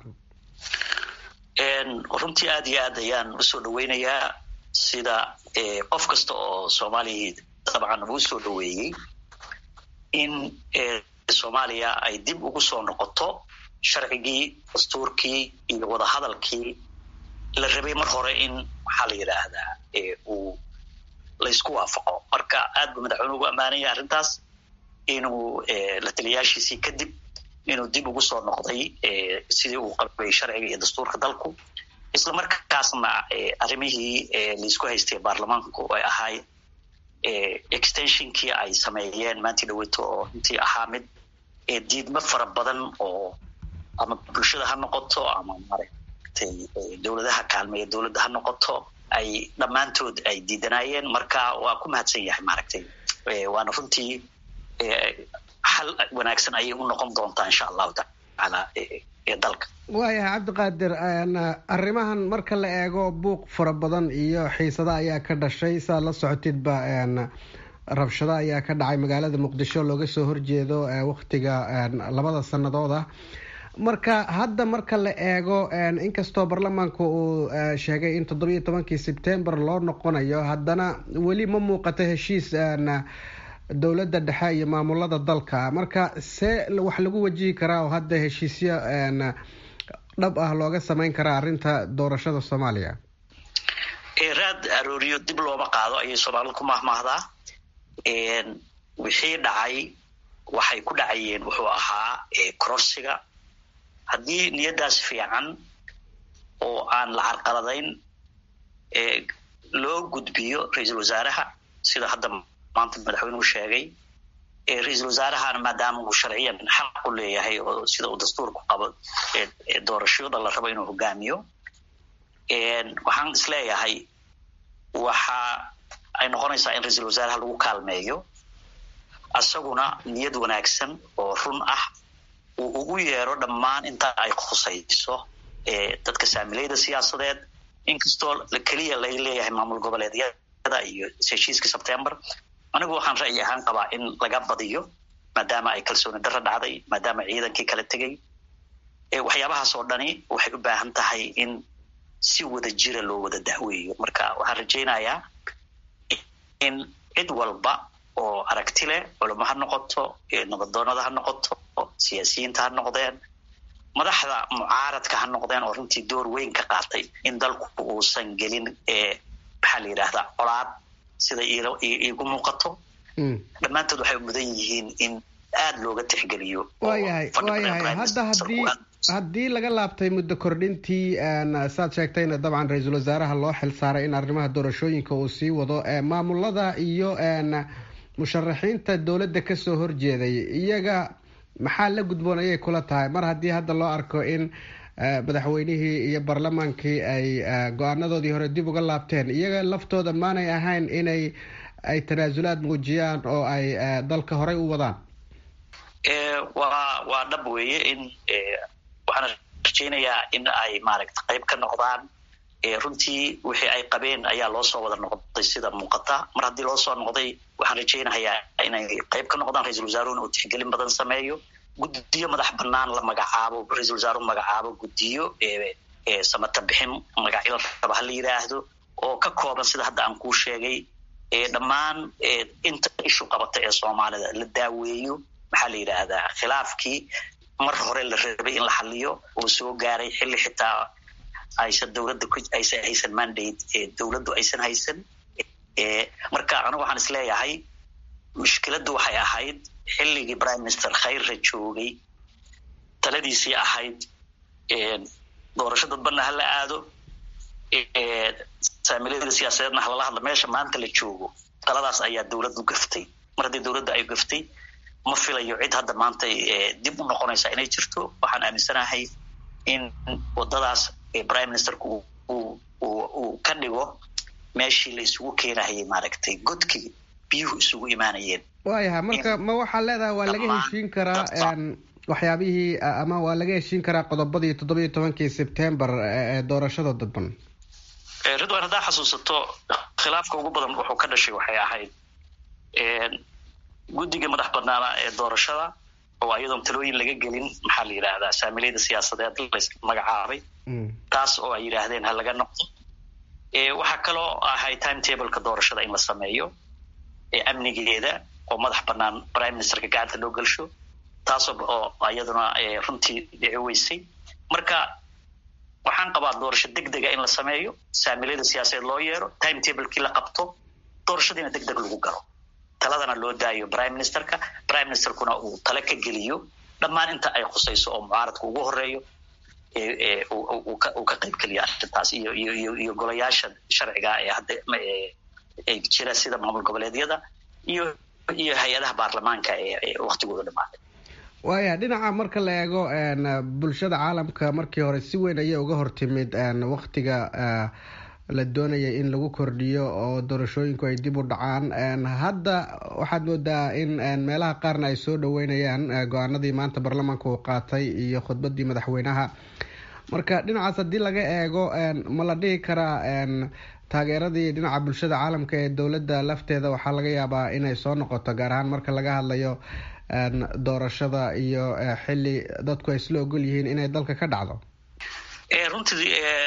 runtii aada iyo aad ayaan usoo dhaweynayaa sida qof kasta oo soomaaliya dabcan uu soo dhaweeyey in soomaaliya ay dib ugu soo noqoto sharcigii dastuurkii iyo wadahadalkii la rabay mar hore in maxaa la yidhaahdaa uu laysku waafaqo marka aad buu madaxweyne ugu ammaanaya arrintaas inuu la taliyaashiisii kadib inuu dib ugu soo noqday sidii uu qabay sharciga iyo dastuurka dalku isla markaasna arrimihii laisku haystay baarlamaanku ay ahay extensionkii ay sameeyeen maantii dhaweeto oo intii ahaa mid diidmo fara badan oo ama bulshada ha noqoto ama maaragtay dowladaha kaalmeeya dowladda ha noqoto ay dhammaantood ay diidanayeen marka waa ku mahadsan yahay maaragtay waana runtii xal wanaagsan ayay u noqon doontaa insha allahu tacaala ee dalka waayahay cabdiqaadir arrimahan marka la eego buuq fara badan iyo xiisada ayaa ka dhashay saad la socotidba rabshado ayaa ka dhacay magaalada muqdisho looga soo horjeedo waktiga labada sannadood ah marka hadda marka la eego inkastoo baarlamaanku uu sheegay in toddobiyo tobankii sebtembar loo noqonayo haddana weli ma muuqato heshiis dowladda dhexe iyo maamulada dalka marka see wax lagu wajihi karaa oo hadda heshiisyo dhab ah looga sameyn karaa arrinta doorashada soomaaliya raad arooriyo dib looma qaado ayay soomaalida ku mahmaahdaa wixii dhacay waxay ku dhacayeen wuxuu ahaa kororsiga haddii niyaddaas fiican oo aan la carqaladayn loo gudbiyo ra-iisul wasaaraha sida hadda maanta madaxweynuhu sheegay ra-iisul wasaarahana maadaama uu sharciyan xaq u leeyahay oo sida uu dastuurku qabo doorashada la rabo inuu hogaamiyo waxaan isleeyahay waxa ay noqonaysaa in ra-iisul wasaaraha lagu kaalmeeyo isaguna niyad wanaagsan oo run ah uu ugu yeero dhammaan inta ay khusayso dadka saamileyda siyaasadeed inkastoo keliya lay leeyahay maamul goboleedyada iyo heshiiska sebtember anigu waxaan ra'yi ahaan qabaa in laga badiyo maadaama ay kalsooni darro dhacday maadaama ciidankii kala tegay waxyaabahaas oo dhani waxay u baahan tahay in si wada jira loo wada dahweeyo marka waxaan rajaynayaa in cid walba oo aragti leh culamo ha noqoto nabadoonada ha noqoto siyaasiyiinta ha noqdeen madaxda mucaaradka ha noqdeen oo runtii door weyn ka qaatay in dalku uusan gelin maxaa la yidhaahdaa colaad sida iigu muuqato dhammaantood waxay mudan yihiin in aada looga tixgeliyo waayahay waayahay hadda haddii haddii laga laabtay muddo kordhintii saad sheegtayna dabcan ra-iisul wasaaraha loo xil saaray in arrimaha doorashooyinka uu sii wado maamulada iyo musharaxiinta dowladda kasoo horjeeday iyaga maxaa la gudboon ayay kula tahay mar haddii hadda loo arko in madaxweynihii iyo baarlamaankii ay go-aanadoodii hore dib uga laabteen iyaga laftooda maanay ahayn inay ay tanaasulaad muujiyaan oo ay dalka horey u wadaan waa waa dhab weeye in waxaan rajaynayaa in ay maaragta qayb ka noqdaan runtii wixii ay qabeen ayaa loo soo wada noqday sida muuqata mar haddii loo soo noqday waxaan rajaynayaa inay qayb ka noqdaan ra-isul wasaaruhuna uu tixgelin badan sameeyo guddiyo madax banaan la magacaabo ra-isul wasaaruhu magacaabo guddiyo samata bixin magacyo raba ha la yidhaahdo oo ka kooban sida hadda aan kuu sheegay dhammaan inta ishu qabata ee soomaalida la daaweeyo maxaa la yidhaahdaa khilaafkii mar hore la rabay in la xaliyo oo soo gaaray xilli xitaa aysan dowladda aysan haysan mandate dowladdu aysan haysan marka anigu waxaan isleeyahay mushkiladdu waxay ahayd xilligii prime minister khayrra joogay taladiisii ahayd doorasho dadbanna hala aado saamilada siyaasadeedna halala hadla meesha maanta la joogo taladaas ayaa dowladdu gaftay mar haddii dowladda ay gaftay ma filayo cid hadda maanta dib u noqonaysa inay jirto waxaan aaminsanahay in wadadaas prime ministerku uu ka dhigo meeshii la isugu keenahayay maaragtay godkii biyuhu isugu imaanayeen waayaha marka ma waxaa leedahay waa laga heshiin karaa waxyaabihii ama waa laga heshiin karaa qodobadii toddoba iyo tobankii sebtembar ee doorashada dadban ridwan haddaa xasuusato khilaafka ugu badan wuxuu ka dhashay waxay ahayd guddiga madax banaana ee doorashada oo iyadoon talooyin laga gelin maxaa la yidhaahdaa saamileyda siyaasadeed las magacaabay taas oo ay yidhaahdeen ha laga noqdo waxaa kaloo ahay time tableka doorashada in la sameeyo amnigeeda oo madax banaan prime ministerka gacanta loo gelsho taasoo oo iyaduna runtii dhici weysay marka waxaan qabaa doorasho deg dega in la sameeyo saamileyda siyaasadeed loo yeero time tablekii la qabto doorashadiina deg deg lagu galo taladana loo daayo prime ministerka prime ministerkuna uu tale ka geliyo dhammaan inta ay khusayso oo mucaaradka ugu horeeyo uu ka qayb geliyo arrintaas iyo iyo iyo golayaasha sharciga ee hadda ay jira sida maamul goboleedyada iyo iyo hay-adaha baarlamaanka ee waktigooda dhamaaday waaya dhinaca marka la eego bulshada caalamka markii hore si weyn ayay uga hortimid waktiga la doonayay in lagu kordhiyo oo doorashooyinku ay dib u dhacaan hadda waxaad moodaa in meelaha qaarna ay soo dhaweynayaan go-aanadii maanta baarlamaanka uu qaatay iyo khudbadii madaxweynaha marka dhinacaas haddii laga eego ma la dhihi karaa taageeradii dhinaca bulshada caalamka ee dowladda lafteeda waxaa laga yaabaa inay soo noqoto gaar ahaan marka laga hadlayo doorashada iyo xili dadku ay isla ogol yihiin inay dalka ka dhacdo runtii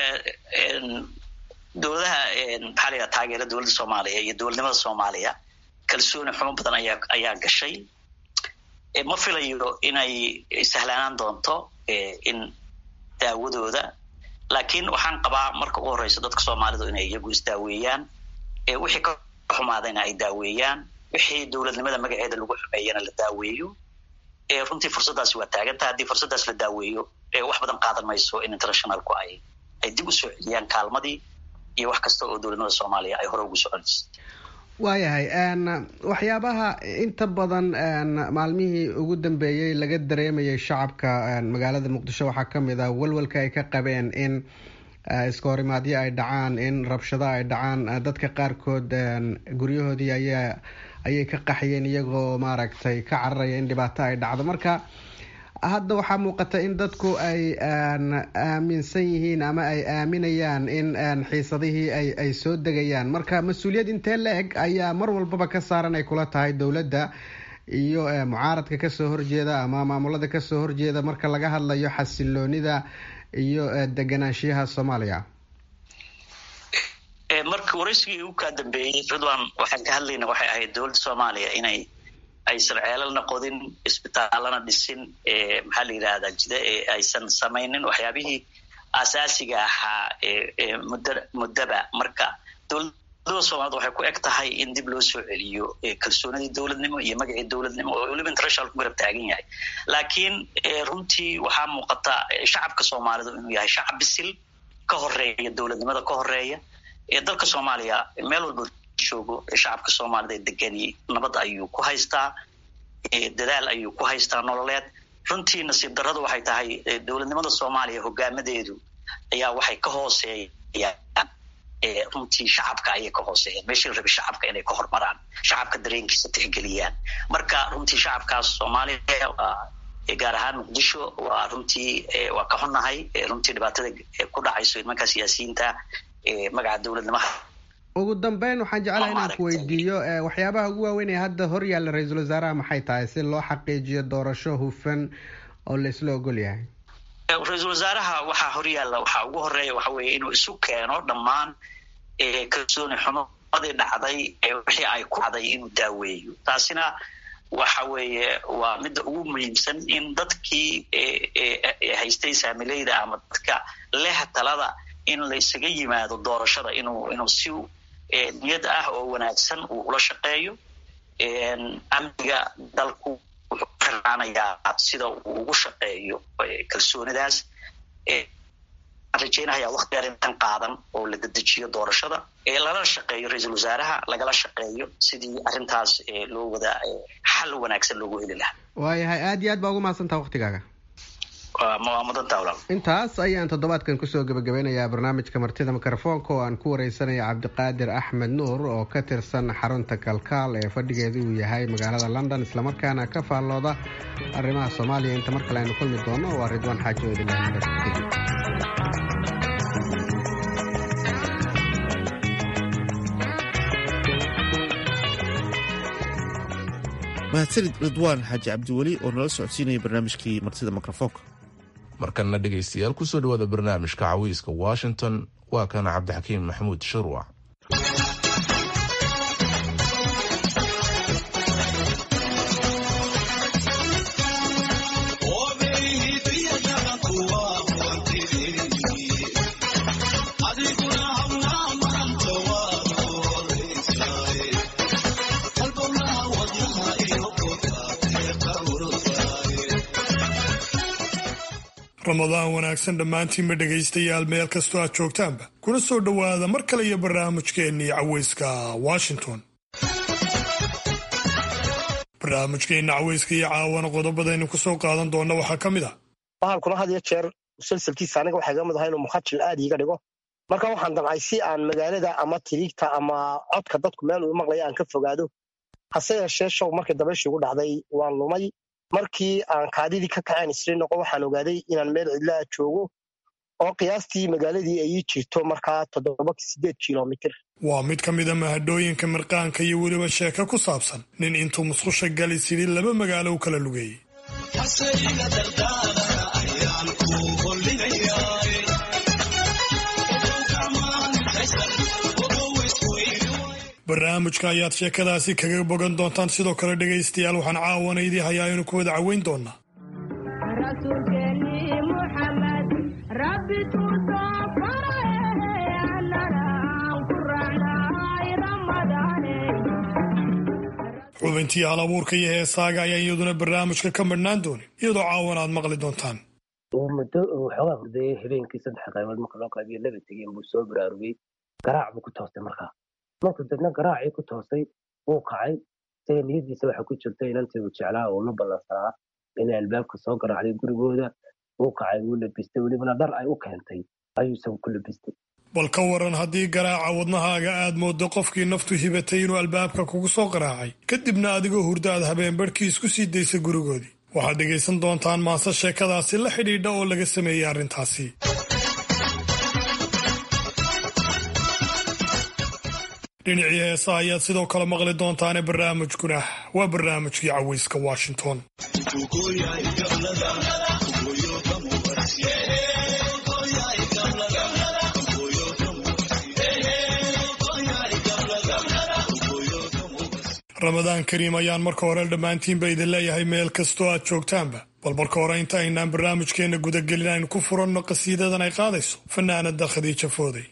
dowladaha maxaa la yidhaha taageera dowladda soomaaliya iyo dowladnimada soomaaliya kalsooni xumo badan ayaa ayaa gashay ma filayo inay sahlaanaan doonto in daawadooda laakiin waxaan qabaa marka ugu horeysa dadka soomaalidu inay iyagu isdaaweeyaan wixii ka xumaadayna ay daaweeyaan wixii dowladnimada magaceeda lagu xumeeyana la daaweeyo runtii fursaddaasi waa taagantaha haddii fursaddaas la daaweeyo wax badan qaadan mayso in internationalku ay ay dib usoo celiyaan kaalmadii iyo wax kasta oo dowladnimada soomaaliya ay hore ugu soconaysa waayahay waxyaabaha inta badan maalmihii ugu dambeeyey laga dareemayay shacabka magaalada muqdisho waxaa kamid ah walwalka ay ka qabeen in iska horimaadyo ay dhacaan in rabshado ay dhacaan dadka qaarkood guryahoodii ayaa ayay ka qaxyeen iyagoo maaragtay ka cararaya in dhibaato ay dhacdo marka hadda waxaa muuqata in dadku ay aaminsan yihiin ama ay aaminayaan in xiisadihii ay ay soo degayaan marka mas-uuliyad intee la eg ayaa mar walbaba ka saaran ay kula tahay dowladda iyo mucaaradka kasoo horjeeda ama maamulada kasoo horjeeda marka laga hadlayo xasiloonida iyo deganaanshiyaha soomaaliya marka waraysigii ugu kaa dambeeyey ridwan waxaan ka hadlayna waxay ahayd dowladda soomaaliya inay aysan ceelalna qodin isbitaalana dhisin maxaa la yidhahdaa jida ee aysan samaynin waxyaabihii asaasiga ahaa muddo muddaba marka dowladda soomaaliyed waxay ku eg tahay in dib loo soo celiyo kalsoonidii dowladnimo iyo magacii dowladnimo oo weliba international ku garab taagan yahay laakiin runtii waxaa muuqata shacabka soomaalidu inuu yahay shacab bisil ka horeeya dowladnimada ka horeeya dalka soomaaliya meel walba joogo shacabka soomaalida ee degani nabad ayuu ku haystaa dadaal ayuu ku haystaa nololeed runtii nasiib darradu waxay tahay dowladnimada soomaaliya hogaamadeedu ayaa waxay ka hooseeyaan runtii shacabka ayay ka hooseeyaan meeshii la rabay shacabka inay ka hormaraan shacabka dareenkiisa tixgeliyaan marka runtii shacabkaas soomaaliya gaar ahaan muqdisho waa runtii waa ka xunnahay runtii dhibaatada ku dhacayso nimanka siyaasiyiinta magaca dowladnimaha ugu dambeyn waxaan jeclaha inaan ku weydiiyo waxyaabaha ugu waaweyn ee hadda hor yaalla ra-iisul wasaaraha maxay tahay si loo xaqiijiyo doorasho hufan oo la isla ogol yahay ra-iisul wasaaraha waxaa hor yaalla waxaa ugu horeeya waxa weeye inuu isu keeno dhammaan kalsooni xumadii dhacday wixii ay ku dhacday inuu daaweeyo taasina waxa weeye waa midda ugu muhiimsan in dadkii haystay saamileyda ama dadka leh talada in la isaga yimaado doorashada inuu inuu si niyad ah oo wanaagsan uu ula shaqeeyo amniga dalku wuxuu ku xirnaanayaa sida uu ugu shaqeeyo kalsoonidaas waxaan rajeynayaa wakti dheer intan qaadan oo la dedejiyo doorashada lala shaqeeyo ra-iisul wasaaraha lagala shaqeeyo sidii arrintaas loo wada xal wanaagsan loogu heli lahaa waayahay aada iyo aad baa ugu mahadsantaha waktigaaga intaas ayaan toddobaadkan kusoo gebagabeynayaa barnaamijka martida mikrofoonka oo aan ku wareysanaya cabdiqaadir axmed nuur oo ka tirsan xarunta kalkaal ee fadhigeedu uu yahay magaalada london islamarkaana ka faallooda arrimaha soomaaliya inta mar kale aynu kulmi doono waa ridwaan xaajo mahadsanid ridwaan xaaji cabdiweli oo nala socodsiinaya barnaamijkii martida mikrofoonka markanna dhegaystayaal kusoo dhawaada barnaamijka cawiiska washington waa kana cabdixakiim maxamuud shirwac ramadaan wanaagsan dhammaantiinba dhegaystayaal meel kastoo aad joogtaanba kuna soo dhowaada mar kale iyo barnaamijkeennii caweyska washington barnaamijkeenna caweyska iyo caawana qodobadaynu ku soo qaadan doonna waxaa ka mid ah bahalkuna had iyo jeer musalsalkiisa aniga waxaa iga mid ahaa inuu mukhajil aad iiga dhigo marka waxaan damcay si aan magaalada ama tiriigta ama codka dadku meel uu maqlaya aan ka fogaado hase yeeshee show markii dabayshii ugu dhacday waan lumay markii aan kaadidii ka kaceen isri noqo waxaan ogaaday inaan meel cidlaa joogo oo qiyaastii magaaladii ay ii jirto markaa toddoba sideed kilomitir waa mid ka mida mahadhooyinka mirqaanka iyo weliba sheeko ku saabsan nin intuu musqusha gali sidii laba magaalo u kala lugeeyey barnaamijka ayaad sheekadaasi kaga bogan doontaan sidoo kale dhegaystayaal waxaan caawana idii hayaa inu ku wada caweyn doonaa xubintii hal abuurka iyo heesaaga ayaa iyaduna barnaamijka ka madhnaan doonin iyadoo caawan aad maqli doontaan muddo waxoogaa hurdayay habeenkii saddex qaybood marka loo qaybiyo laba tegeen buu soo baraarugay garaac buu ku toostay markaa markuu dadna garaacii ku toosay wuu kacay isaga niyadiisa waxa ku jirta inantii uu jeclaa oo la ballansanaa inay albaabka soo garaacday gurigooda wuu kacay wuu labistay welibana dhar ay u keentay ayuu isagu ku labistay bal ka waran haddii garaaca wadnahaaga aad mooddo qofkii naftu hibatay inuu albaabka kugu soo garaacay kadibna adigoo hurda aad habeen barhkii isku sii daysay gurigoodii waxaad dhegaysan doontaan maase sheekadaasi la xidhiidha oo laga sameeyey arrintaasi dhinacii heesa ayaad sidoo kale maqli doontaane barnaamijkuna waa barnaamijkii caweyska washington ramadaan kariim ayaan marka hore dhammaantiinba idin leeyahay meel kastoo aad joogtaanba bal marka hore inta aynaan barnaamijkeenna gudagelin aynu ku furanno qasiidadan ay qaadayso fanaanada khadiija fooday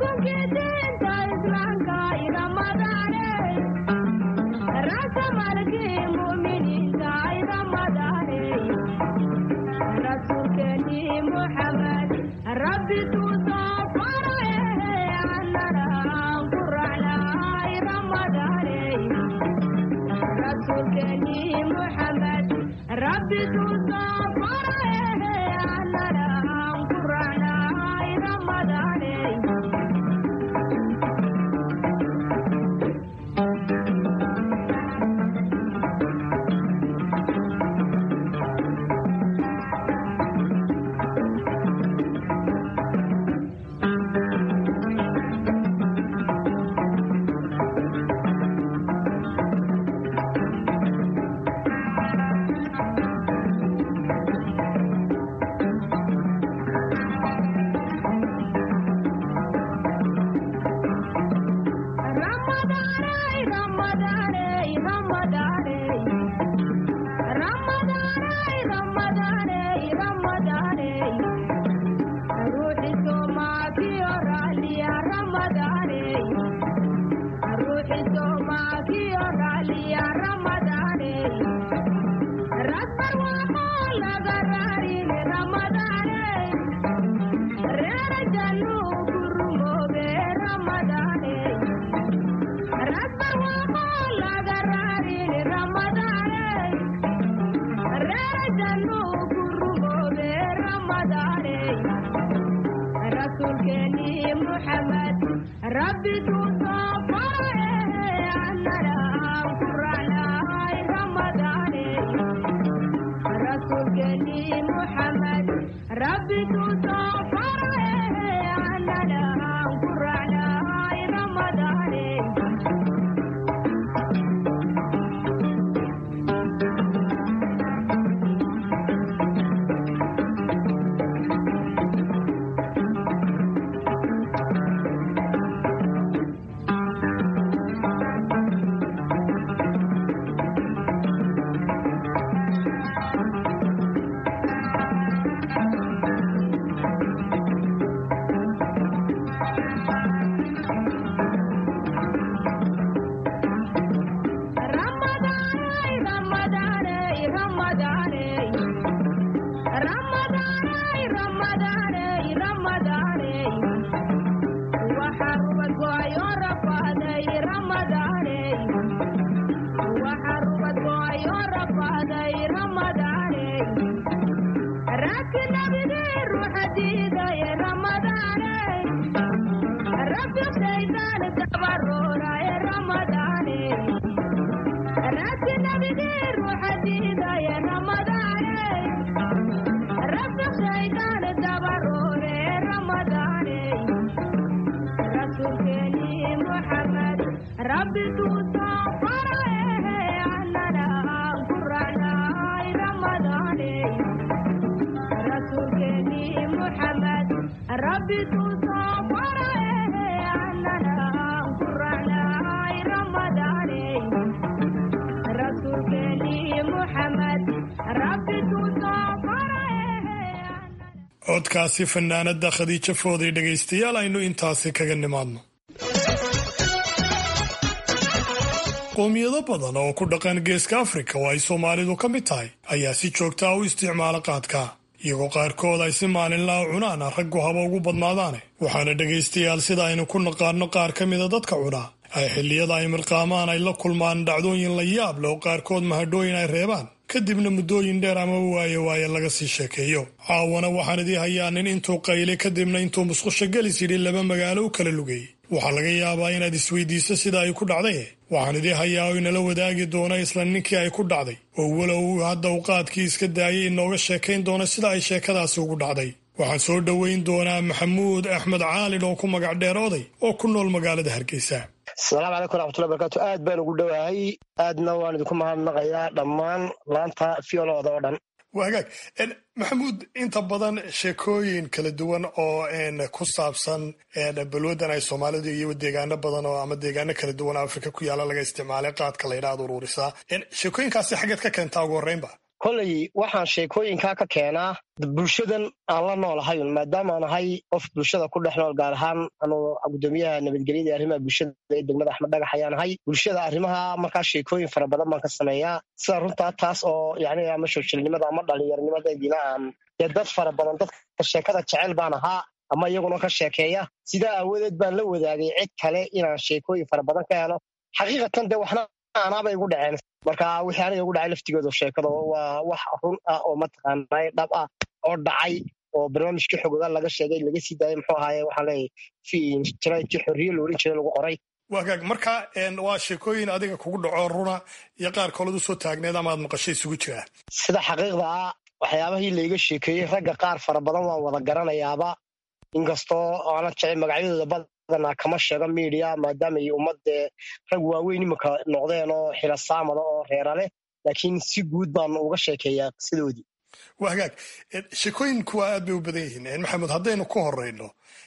Ramadane, codkaasi fanaanada khadiijo fooday dhegaystayaal aynu intaasi kaga nimaadno qoomiyado badan oo ku dhaqan geeska afrika oo ay soomaalidu ka mid tahay ayaa si joogtaa u isticmaala qaadka iyagoo qaarkood ay si maalinlaa cunaan raggu haba ugu badnaadaane waxaana dhegaystayaal sida aynu ku naqaano qaar ka mida dadka cunaa ay xilliyada ay mirqaamaan ay la kulmaan dhacdooyin la yaab leh oo qaarkood mahadhooyin ay reebaan kadibna muddooyin dheer ama waaye waaye laga sii sheekeeyo caawana waxaan idii hayaa nin intuu qaylay kadibna intuu musqusha gelis yidhi laba magaalo u kala lugeeyey waxaa laga yaabaa inaad isweydiiso sida ay ku dhacday waxaan idii hayaa oo inala wadaagi doona isla ninkii ay ku dhacday oo walow hadda uu qaadkii iska daayay inooga sheekayn doona sida ay sheekadaasi ugu dhacday waxaan soo dhoweyn doonaa maxamuud axmed caalin oo ku magac dheer oday oo ku nool magaalada hargeysa asalaamu calaykum raxmatullahi barakaatu aad baan ugu dhowahay aadna waan idinku mahadnaqayaa dhammaan laanta fiolooda oo dhan waa hagaag maxamuud inta badan sheekooyin kala duwan oo ku saabsan balwadan ay soomaalidu iyo deegaano badan oo ama deegaano kala duwan oo afrika ku yaala laga isticmaalay qaadka la yidhaahdo uruurisaa sheekooyinkaasi xaggeed ka keentaa ugu horreynba kolley waxaan sheekooyinkaa ka keenaa bulshadan aan la noolahayun maadaama aan ahay qof bulshada ku dhex nool gaar ahaan anuu gudoomiyaha nabadgelyada iyo arrimaha bulshada ee degmada axmed dhagax ayaan ahay bulshada arrimaha markaa sheekooyin fara badan baan ka sameeyaa sida runtaa taas oo yani ama shoojilnimada ama dhalinyaronimadaydina aan dee dad fara badan dadka sheekada jecel baan ahaa ama iyaguna ka sheekeeya sidaa aawadeed baan la wadaagay cid kale inaan sheekooyin fara badan ka helo xaqiiqatan dee waxna anaabay igu dhaceen marka wixii aniga ugu dhacay laftigooda sheekada waa wax run ah oo mataqaanaa dhab ah oo dhacay oo barnaamijkii xogoga laga sheegay laga sii daayay muxuu ahaaye waxaan leeyahay jaraydkii xorriye la oran jiray lagu qoray waagaag marka waa sheekooyin adiga kugu dhaco runa iyo qaar kalood usoo taagneed ama aad maqasho isugu jiraa sida xaqiiqda ah waxyaabahii layga sheekeeyey ragga qaar fara badan waan wada garanayaaba inkastoo aanan jecel magacyadooda badanaa kama sheego miidiya maadaama ay ummadee rag waaweyn iminka noqdeen oo xila saamada oo reera leh laakiin si guud baan uga sheekeeyaa qisadoodii waa hagaag sheekooyinku waa aad bay u badan yihiin maxamuud haddaynu ku horeyno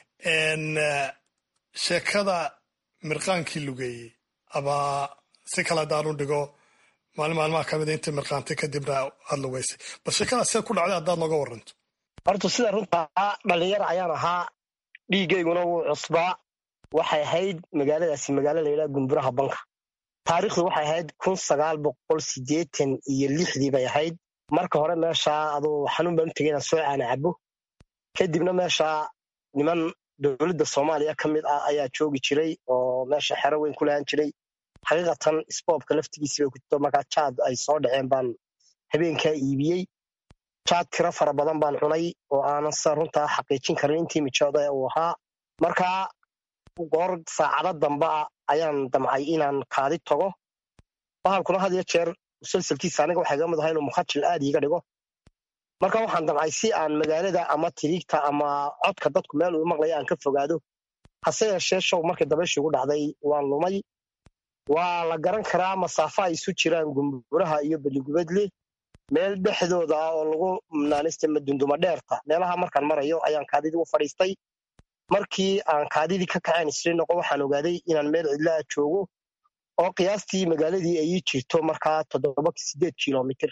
sheekada mirqaankii lugeeyey ama si kale haddaanu dhigo maalin maalmaha ka mida intay mirqaantay kadibna aad lugeysay bal sheekadaas see ku dhacday haddaad nooga waranto horta sida runtaa dhalinyar ayaan ahaa dhiigayguna wuu cusbaa waxay ahayd magaaladaasi magaalo layidhaha gumburaha banka taariikhdu waxay ahayd kun sagaal boqol siddeetan iyo lixdii bay ahayd marka hore meeshaa aduu xanuun baan u tegay inaan soo caana cabo kadibna meeshaa niman dowladda soomaaliya ka mid ah ayaa joogi jiray oo meesha xero weyn ku lahaan jiray xaqiiqatan sboobka laftigiisi bay ku jirto markaa jaad ay soo dhaceen baan habeenkaa iibiyey jaad tiro fara badan baan cunay oo aanan sida runtaa xaqiijin karin intii mijooda uu ahaa markaa goor saacado damba ah ayaan damcay inaan kaadi tago bahalkuna had iyo jeer musalsalkiisa aniga waxay ga mid ahaa inuu mukhajil aad iiga dhigo marka waxaan damcay si aan magaalada ama tiriigta ama codka dadku meel uu maqlaya aan ka fogaado hase yeeshee show markii dabayshii ugu dhacday waan lumay waa la garan karaa masaafo ay isu jiraan gumburaha iyo beligubadle meel dhexdooda ah oo lagu naanista madunduma dheerta meelaha markaan marayo ayaan kaadidii u fadhiistay markii aan kaadidii ka kaceen isri noqo waxaan ogaaday inaan meel cidlaa joogo oo qiyaastii magaaladii ay ii jirto markaa toddoba sideed kilomitir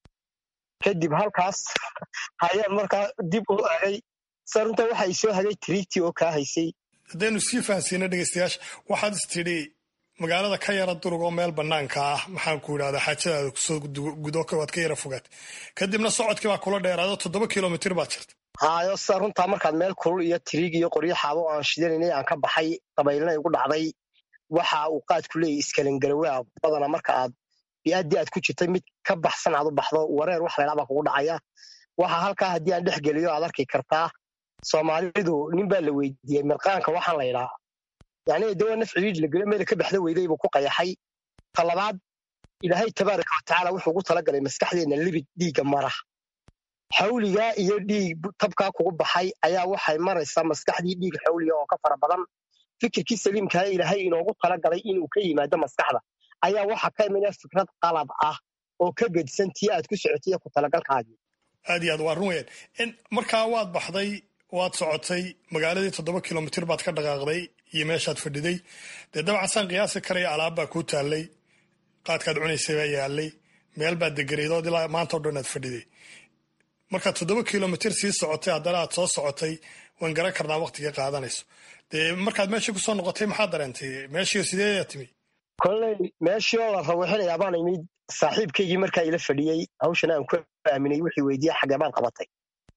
kadib halkaas ayaan markaa dib u agay sa runta waxa ay soo hagay tiriigtii oo kaa haysay haddaynu sii fahansiino dhegeystayaasha waxaad is tidhi magaalada ka yara durug oo meel banaanka ah maxaan ku idhahdaa xaajadaada kusoo gudo waad ka yara fogaat kadibna socodkii baa kula dheeraado toddoba kilomitir baad jirta haayo sida runtaa markaad meel kulul iyo tiriig iyo qoryo xaabo aan shidanaynay aan ka baxay dabaylna igu dhacday waxa uu qaadku leeyahy iskalangarawaa badana marka aad bi'addii aad ku jirtay mid ka baxsan aad u baxdo wareer wax laydhaa baa kugu dhacaya waxa halkaa haddii aan dhex geliyo aad arki kartaa soomaalidu nin baa la weydiiyey mirqaanka waxaan laydhaa yani dawa naf ciriij la gelo meela ka baxda weyday buu ku qayaxay ta labaad ilaahay tabaaraka watacaala wuxuu ugu talagalay maskaxdeenna libid dhiigga mara xawligaa iyo dhiig tabkaa kugu baxay ayaa waxay maraysaa maskaxdii dhiig xawliga oo ka fara badan fikirkii saliimkaa ilaahay inoogu talagalay inuu ka yimaado maskaxda ayaa waxa ka imanaya fikrad qalad ah oo ka gedisan tii aad ku socotay iyo ku talagalkaagii aad iyo aad waa run weyaan markaa waad baxday waad socotay magaaladii toddoba kilomitir baad ka dhaqaaqday iyo meeshaad fadhiday dee dabcan saan qiyaasi karaya alaab baa kuu taallay qaadkaad cunaysay baa yaalay meel baad degaraydood ilaa maanta o dhan aad fadhiday markaad toddoba kilomitir sii socotay haddana aad soo socotay waan garan karnaa waqtiga qaadanayso dee markaad meeshii kusoo noqotay maxaad dareentay meeshii sideedaa timi kolley meeshii oo la rawixinayaa baan imid saaxiibkaygii markaa ila fadhiyey hawshan aan ku aaminay wixii weydiiya xagee baad qabatay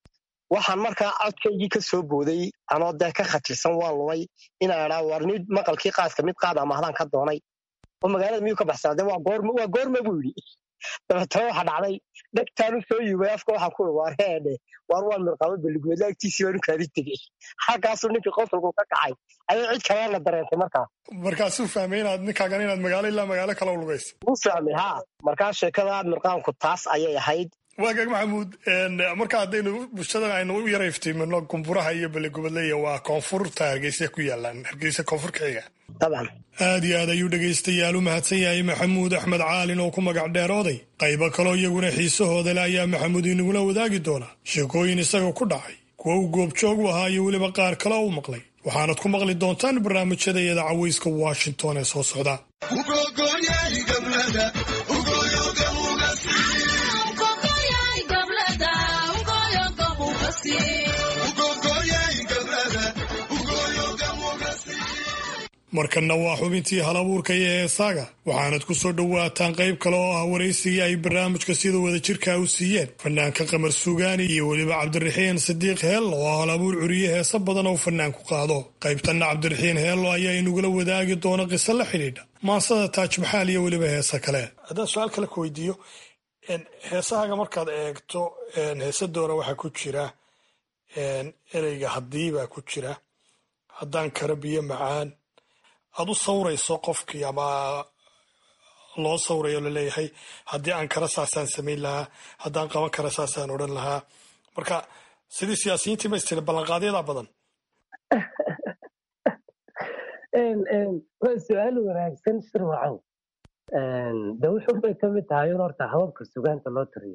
waxaan markaa codkaygii ka soo booday anoo dee ka khatirsan waan lumay inaan idhaa war nid maqalkii qaadka mid qaad amahdaan ka doonay oo magaalada miyuu ka baxsan de waa goorma waa goorma buu yidhi dabeetana waxa dhacday dhegtaanu soo yubay afka waxaan ku waar heedhe waar waan mirqaabo beligweedla agtiisii baanu kaadi tegey halkaasuu ninkii qosolku ka kacay ayay cid kalena dareentay markaa markaasuu fahmay inaad ninkaagan inaad magaalo ilaa magaalo kale u lugaysa u fahmay ha markaa sheekada mirqaanku taas ayay ahayd waagaag maxamuud marka haddaynu bulshadan aynu u yara iftiimino gumburaha iyo beligubadleya waa koonfurta hargeysa ku yaalaan hargeysa koonfur ka xiga dabcan aad iyo aad ayuu dhegaystayaal u mahadsan yahay maxamuud axmed caalin oo ku magac dheerooday qaybo kaloo iyaguna xiisahooda le ayaa maxamuud inagula wadaagi doonaa sheekooyin isaga ku dhacay kuwa uu goobjoog u ahaa iyo weliba qaar kale u maqlay waxaanad ku maqli doontaan barnaamijyada iyada cawayska washington ee soo socda markanna waa xubintii halabuurka iyo heesaaga waxaanad ku soo dhowaataan qayb kale oo ah waraysigii ay barnaamijka sida wadajirkaa u siiyeen fanaanka qamar suugaani iyo weliba cabdiraxiin sidiiq heello oo halabuur curiye heese badan oo fanaanku qaado qaybtanna cabdiraxiin heello ayaa inugula wadaagi doona qiso la xidhiidha maansada taaj maxaal iyo weliba heese kale haddaan su-aal kale ku weydiiyo heesahaaga markaad eegto heese doora waxaa ku jira ereyga haddii baa ku jira haddaan karo biyo macaan aad u sawrayso qofkii ama loo sawrayo laleeyahay haddii aan kara saasaan samayn lahaa haddaan qaban kara saasaan odhan lahaa marka sidii siyaasiyiintii ma istiri ballanqaadyadaa badan waa su-aal wanaagsan shirwacow de wuxun bay ka mid tahay in horta hababka sugaanta loo tiriyo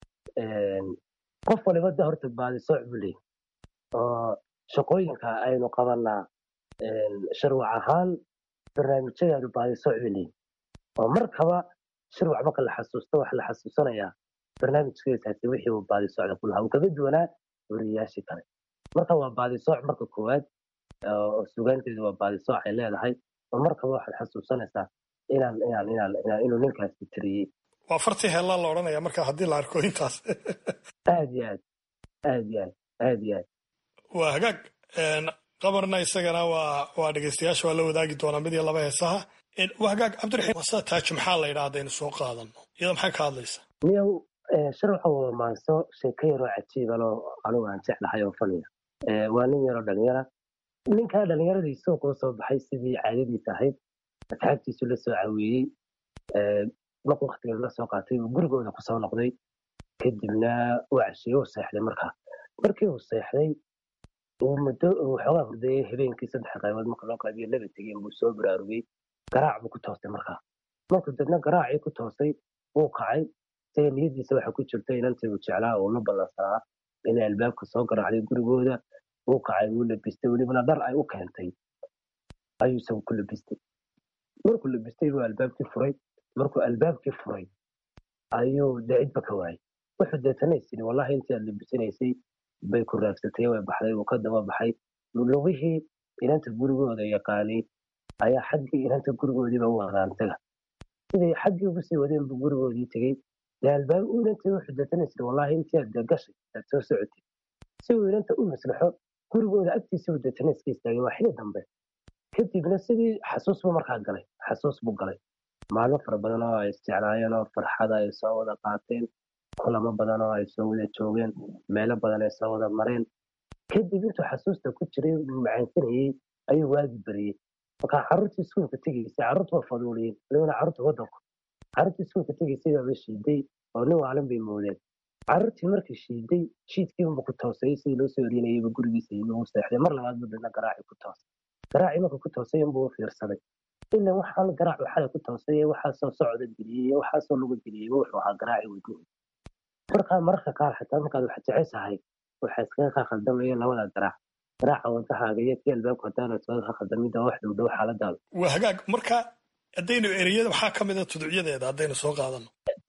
qof waliba de horta baadisooc buu leeyahy oo shaqooyinka aynu qabanaa shirwac ahaan barnaamijyadeenu baadisooc bay leeyihin oo markaba shirwac marka la xasuusto waxa la xasuusanayaa barnaamijkeesaasi wixii uu baadisocda ku lahaa uu kaga duwanaa wariyayaashii kale marka waa baadisooc marka koowaad oo sugaanteedu waa baadisooc ay leedahay oo markaba waxaad xasuusanaysaa inaan inaan inaan inaan inuu ninkaasi tiriyey waa fartii heellaa la odhanaya marka haddii la arko intaas aad iyo aad aad iyo aad aad iyo aad waa hagaag qabarna isagana waa waa dhegeystayaasha waa la wadaagi doonaa mid iyo laba heesaha waa hagaag cabdiraxiim wasaa taaj maxaa la yidhaa haddaynu soo qaadano iyada maxay ka hadlaysaa miyow shirwaxa waa maanso sheeko yaroo cajiibaloo anigu aan jeclahay oo faniya waa nin yaroo dhalinyara ninkaa dhallinyaradiisoo kuu soo baxay sidii caadadiisa ahayd asxaabtiisu la soo caweeyey markuu waktiga la soo qaatay uu gurigooda kusoo noqday kadibna uu cashiyey uu seexday markaa markii uu seexday uu muddo uu xoogaa hurdayey habeenkii saddex qaybood marka loo qaybiyo laba tegeen buu soo baraarugay garaac buu ku toostay markaa markuu dadna garaacii ku toostay wuu kacay isaga niyadiisa waxa ku jirta inantii uu jeclaa uu la ballansanaa inay albaabka soo garaacday gurigooda wuu kacay wuu labistay welibana dhar ay u keentay ayuu isagu ku labistay markuu labistay buu albaabkii furay markuu albaabkii furay ayuu dee cidba ka waayay wuxuu deetana is yidhi wallahi intii aad labisanaysay bay ku raagsatay way baxday wuu ka daba baxay lugihii inanta gurigooda yaqaanay ayaa xaggii inanta gurigoodiiba u wadaan taga siday xaggii ugu sii wadeen buu gurigoodii tegey dee albaab inantii wuxuu deetana is yidhi wallahi intii aad dee gashay aad soo socotay si uu inanta u maslaxo gurigooda agtiisa buu deetana iska istaagay waa xili dambe kadibna sidii xasuus buu markaa galay xasuus buu galay maalmo fara badan oo ay isjeclaayeen oo farxada ay soo wada qaateen kulamo badan oo ay soo wada joogeen meelo badan ay soo wada mareen kadib intuu xasuusta ku jiray macaansanayey ayuu waagi beriyey markaa carruurtii iskuulka tegaysay carruurtu waa faduuliyeen walibana carruurta waddanku carruurtii iskuulka tegaysay baaba shiiday oo nin waalan bay moodeen carruurtii markii shiiday shiidkiiba ku toosay sidii loo soo erinayayba gurigiisa yimi uu seexday mar labaad buu dana garaaci ku toosay garaacii marka ku toosay inbuu u fiirsaday ila waxaan garaacu xalay ku toosay waxaasoo socda geliyey waxaasoo luga geliyey wuxuu ahaa garaaci wadnihi markaa mararka qaar xitaa markaad wax jeceshahay waxaa iskaga kaa khaldamaya labada garaac garaaca wadahaaga iyo kii albaabka hadaana iskaga kaa khaldamida wax dhow dhow xaaladaada waa hagaag marka haddaynu ereyada waxaa ka mida tudcyadeeda haddaynu soo qaadano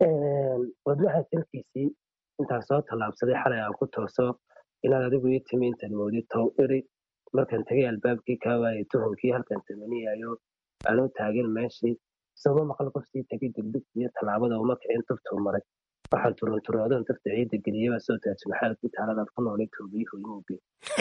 wadnaha salkiisii intaan soo tallaabsaday xalay aan ku tooso inaad adigu ii timi intaad moodid tow iri markaan tegay albaabkii kaa waayay tuhunkii halkaan tamaniyayo anuu taagan meeshii isagoo maqal qof sii tegay degdegta iyo tallaabada uma kicin tuftuu maray waxaan turunturoodan tufta ciidda geliyaba soo taaj maxaadkii taaladaad ku noolay toobiyuhu imuuge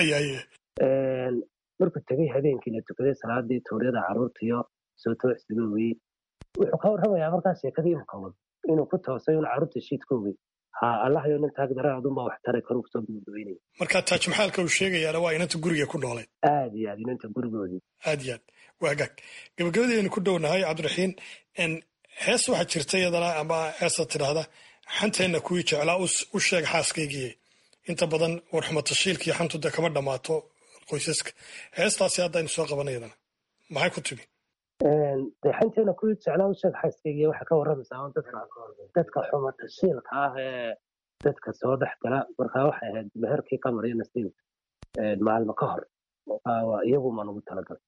markuu tegay habeenkii la tukaday salaadii tuuryada carruurtiyo soo toocsiga weyey wuxuu ka warramayaa markaa sheekadii imka wad inuu ku toosay un carruurta shiidka ogey ha allahayo nin taag daraadunbaa wax taray karuu kusoo gudbaynaya marka taaj maxaalka uu sheegayaana waa inanta guriga ku noolayd aad iyo aad inanta gurigoodii aad iyo aad waa hagaag gabagabadaynu ku dhownahay cabdiraxiin hees waxaa jirta iyadana ama heesa tidhaahda xanteenna kuwii jeclaa u sheeg xaaskaygiiye inta badan warxuma tashiilkaiyo xantu de kama dhammaato qoysaska heestaasi haddaynu soo qabanay iyadana maxay ku timi xanteena kuwii jeclaa u sheeg xaaskaygiiye waxaa ka warramaysaa dadka dadka xuma tashiilka ah ee dadka soo dhex gala markaa waxay ahayd meherkii qamar iyo nasiib maalmo ka hor iyagumaa nagu talagalay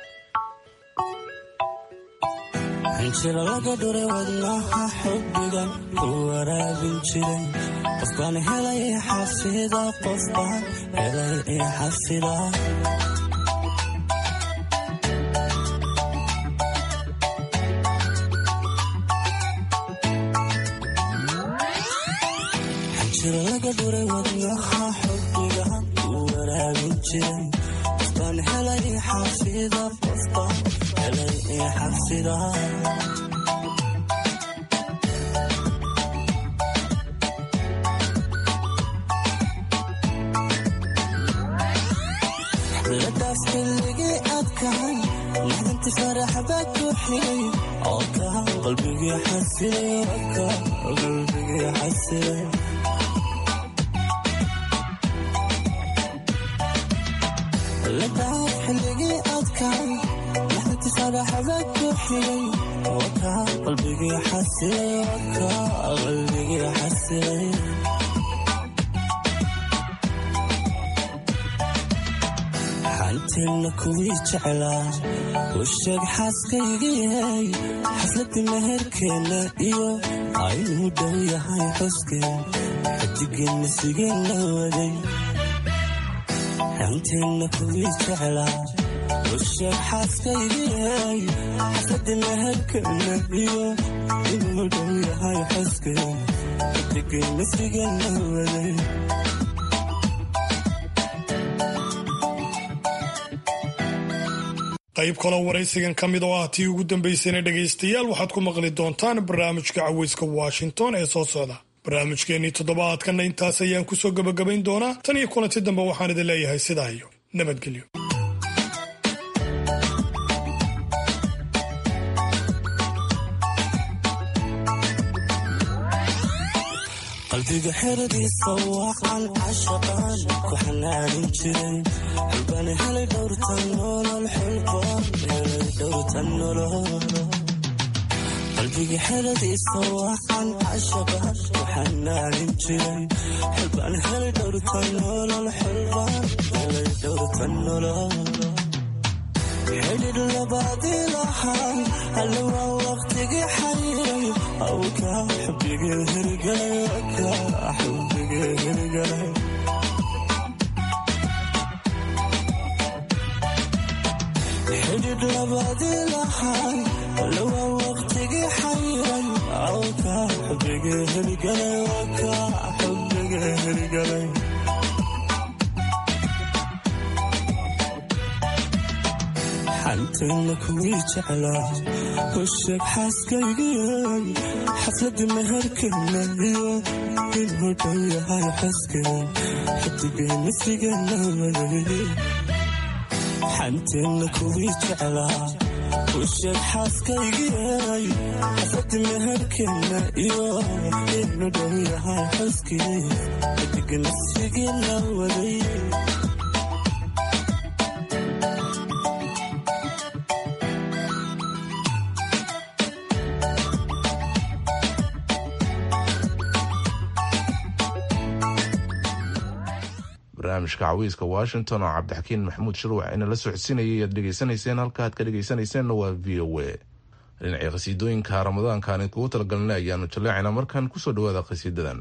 hanjiro laga dhuray wadnaha xubbigan ku waraabin jiray qofbaan helay xafida qofbaan helay xafida xinjir laga dhuray wadnaha xubbiga u waraabin jiray qofbaan helay xafida qofbaan helay xafida ladaas xilligii adkahay maxdanti farax baa ku xigay oo ka qalbigii xasilay oo ka qalbigii xasilay ladaas xilligii adkahay maxdanti farax baa ku xigay oo ka qalbigii xasilay oo ka qalbigii xasilay xanteena kuwii jeclaa u sheeg xaaskaygiyay xafladii meherkeenna iyo aynuu dhow yahay xuskeen xidigeenna sigeen la waday xanteena kuwii jeclaa u sheeg xaaskaygiyay xafladii meherkeenna iyo inuu dhow yahay xuskeen xidigeenna sigeen la waday qayb kaloo waraysigan ka mid oo ah tii ugu dambaysayna dhegaystayaal waxaad ku maqli doontaan barnaamijka caweyska washington ee soo socda barnaamijkeennii toddobaadkanna intaas ayaan kusoo gebagabayn doonaa tan iyo kulanti dambe waxaan idin leeyahay sidaa iyo nabadgelyo qalbiga xeradiisa waaqan cashaqaan ku xanaanin jiray xulbaan helay dhowrtan nolol xulbaan helay dhowrtan nolol qalbiga xeradiisa waaqan cashaqaan ku xanaanin jiray xulbaan helay dhowrtan nolol xulbaan helay dhowrtan nolol xidhidh labaadii lahaan alle waa waqtigii xariiray awka xubigii hirgalay ka xubigii hirgalay xidhidh labaadii lahaan alle waa waqtigii xariiray awka xubigii hirgalay ka xubigii hirgalay xanteena kuwii jeclaa u sheeg xaaskaygiyay xafladii meherkeenna iyo inuu dhow yahay xuskeen xidigeenna sigeenna waday xanteena kuwii jeclaa u sheeg xaaskaygiyay xafladii meherkeenna iyo inuu dhow yahay xuskeen xidigeenna sigeenna waday barnaamijka cawiiska washington oo cabdixakiin maxamuud shuruuc ina la socodsiinayay aad dhegaysanayseen halkaaad ka dhegaysanayseena waa v o a dhinacii khasiidooyinka ramadaankaan idkugu talagalnay ayaanu jaleecayna markaan kusoo dhawaada khasiidadan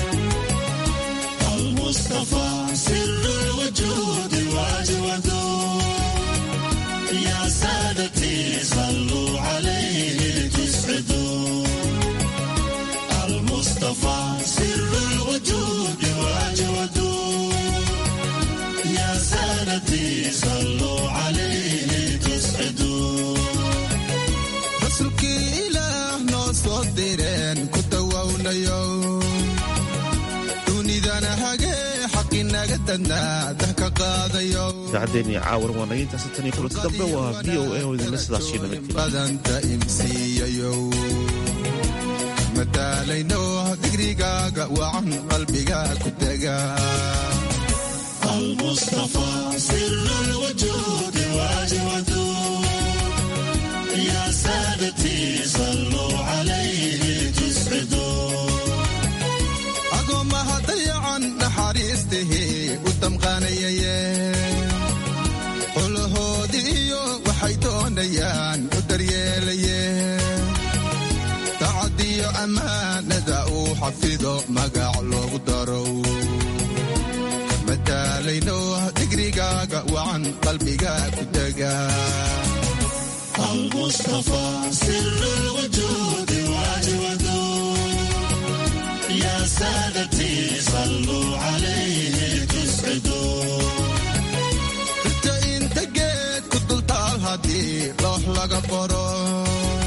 rasuulkii ilaah noo soo direen ku dawownayo dunidana hagee xaqinaga dadnaa dah ka qaadayo idaacaddeennii caawar waanay intaasi tan iyo kulanti dambe waa v o a oo idinla sidaasiyo nabadgelya badanta imsiiyayo madaalayno digrigaaga wacan qalbiga ku dega agoomaha dayacan naxariistihii u damqaanayaye qolahoodii iyo waxay doonayaan u daryeelaye dacadiyo ammaanada uu xafido magac loogu darow madaalayno digrigaaga wacan qalbiga ku dega المصطفى سر الوجود واجود يا سادتي laga qoro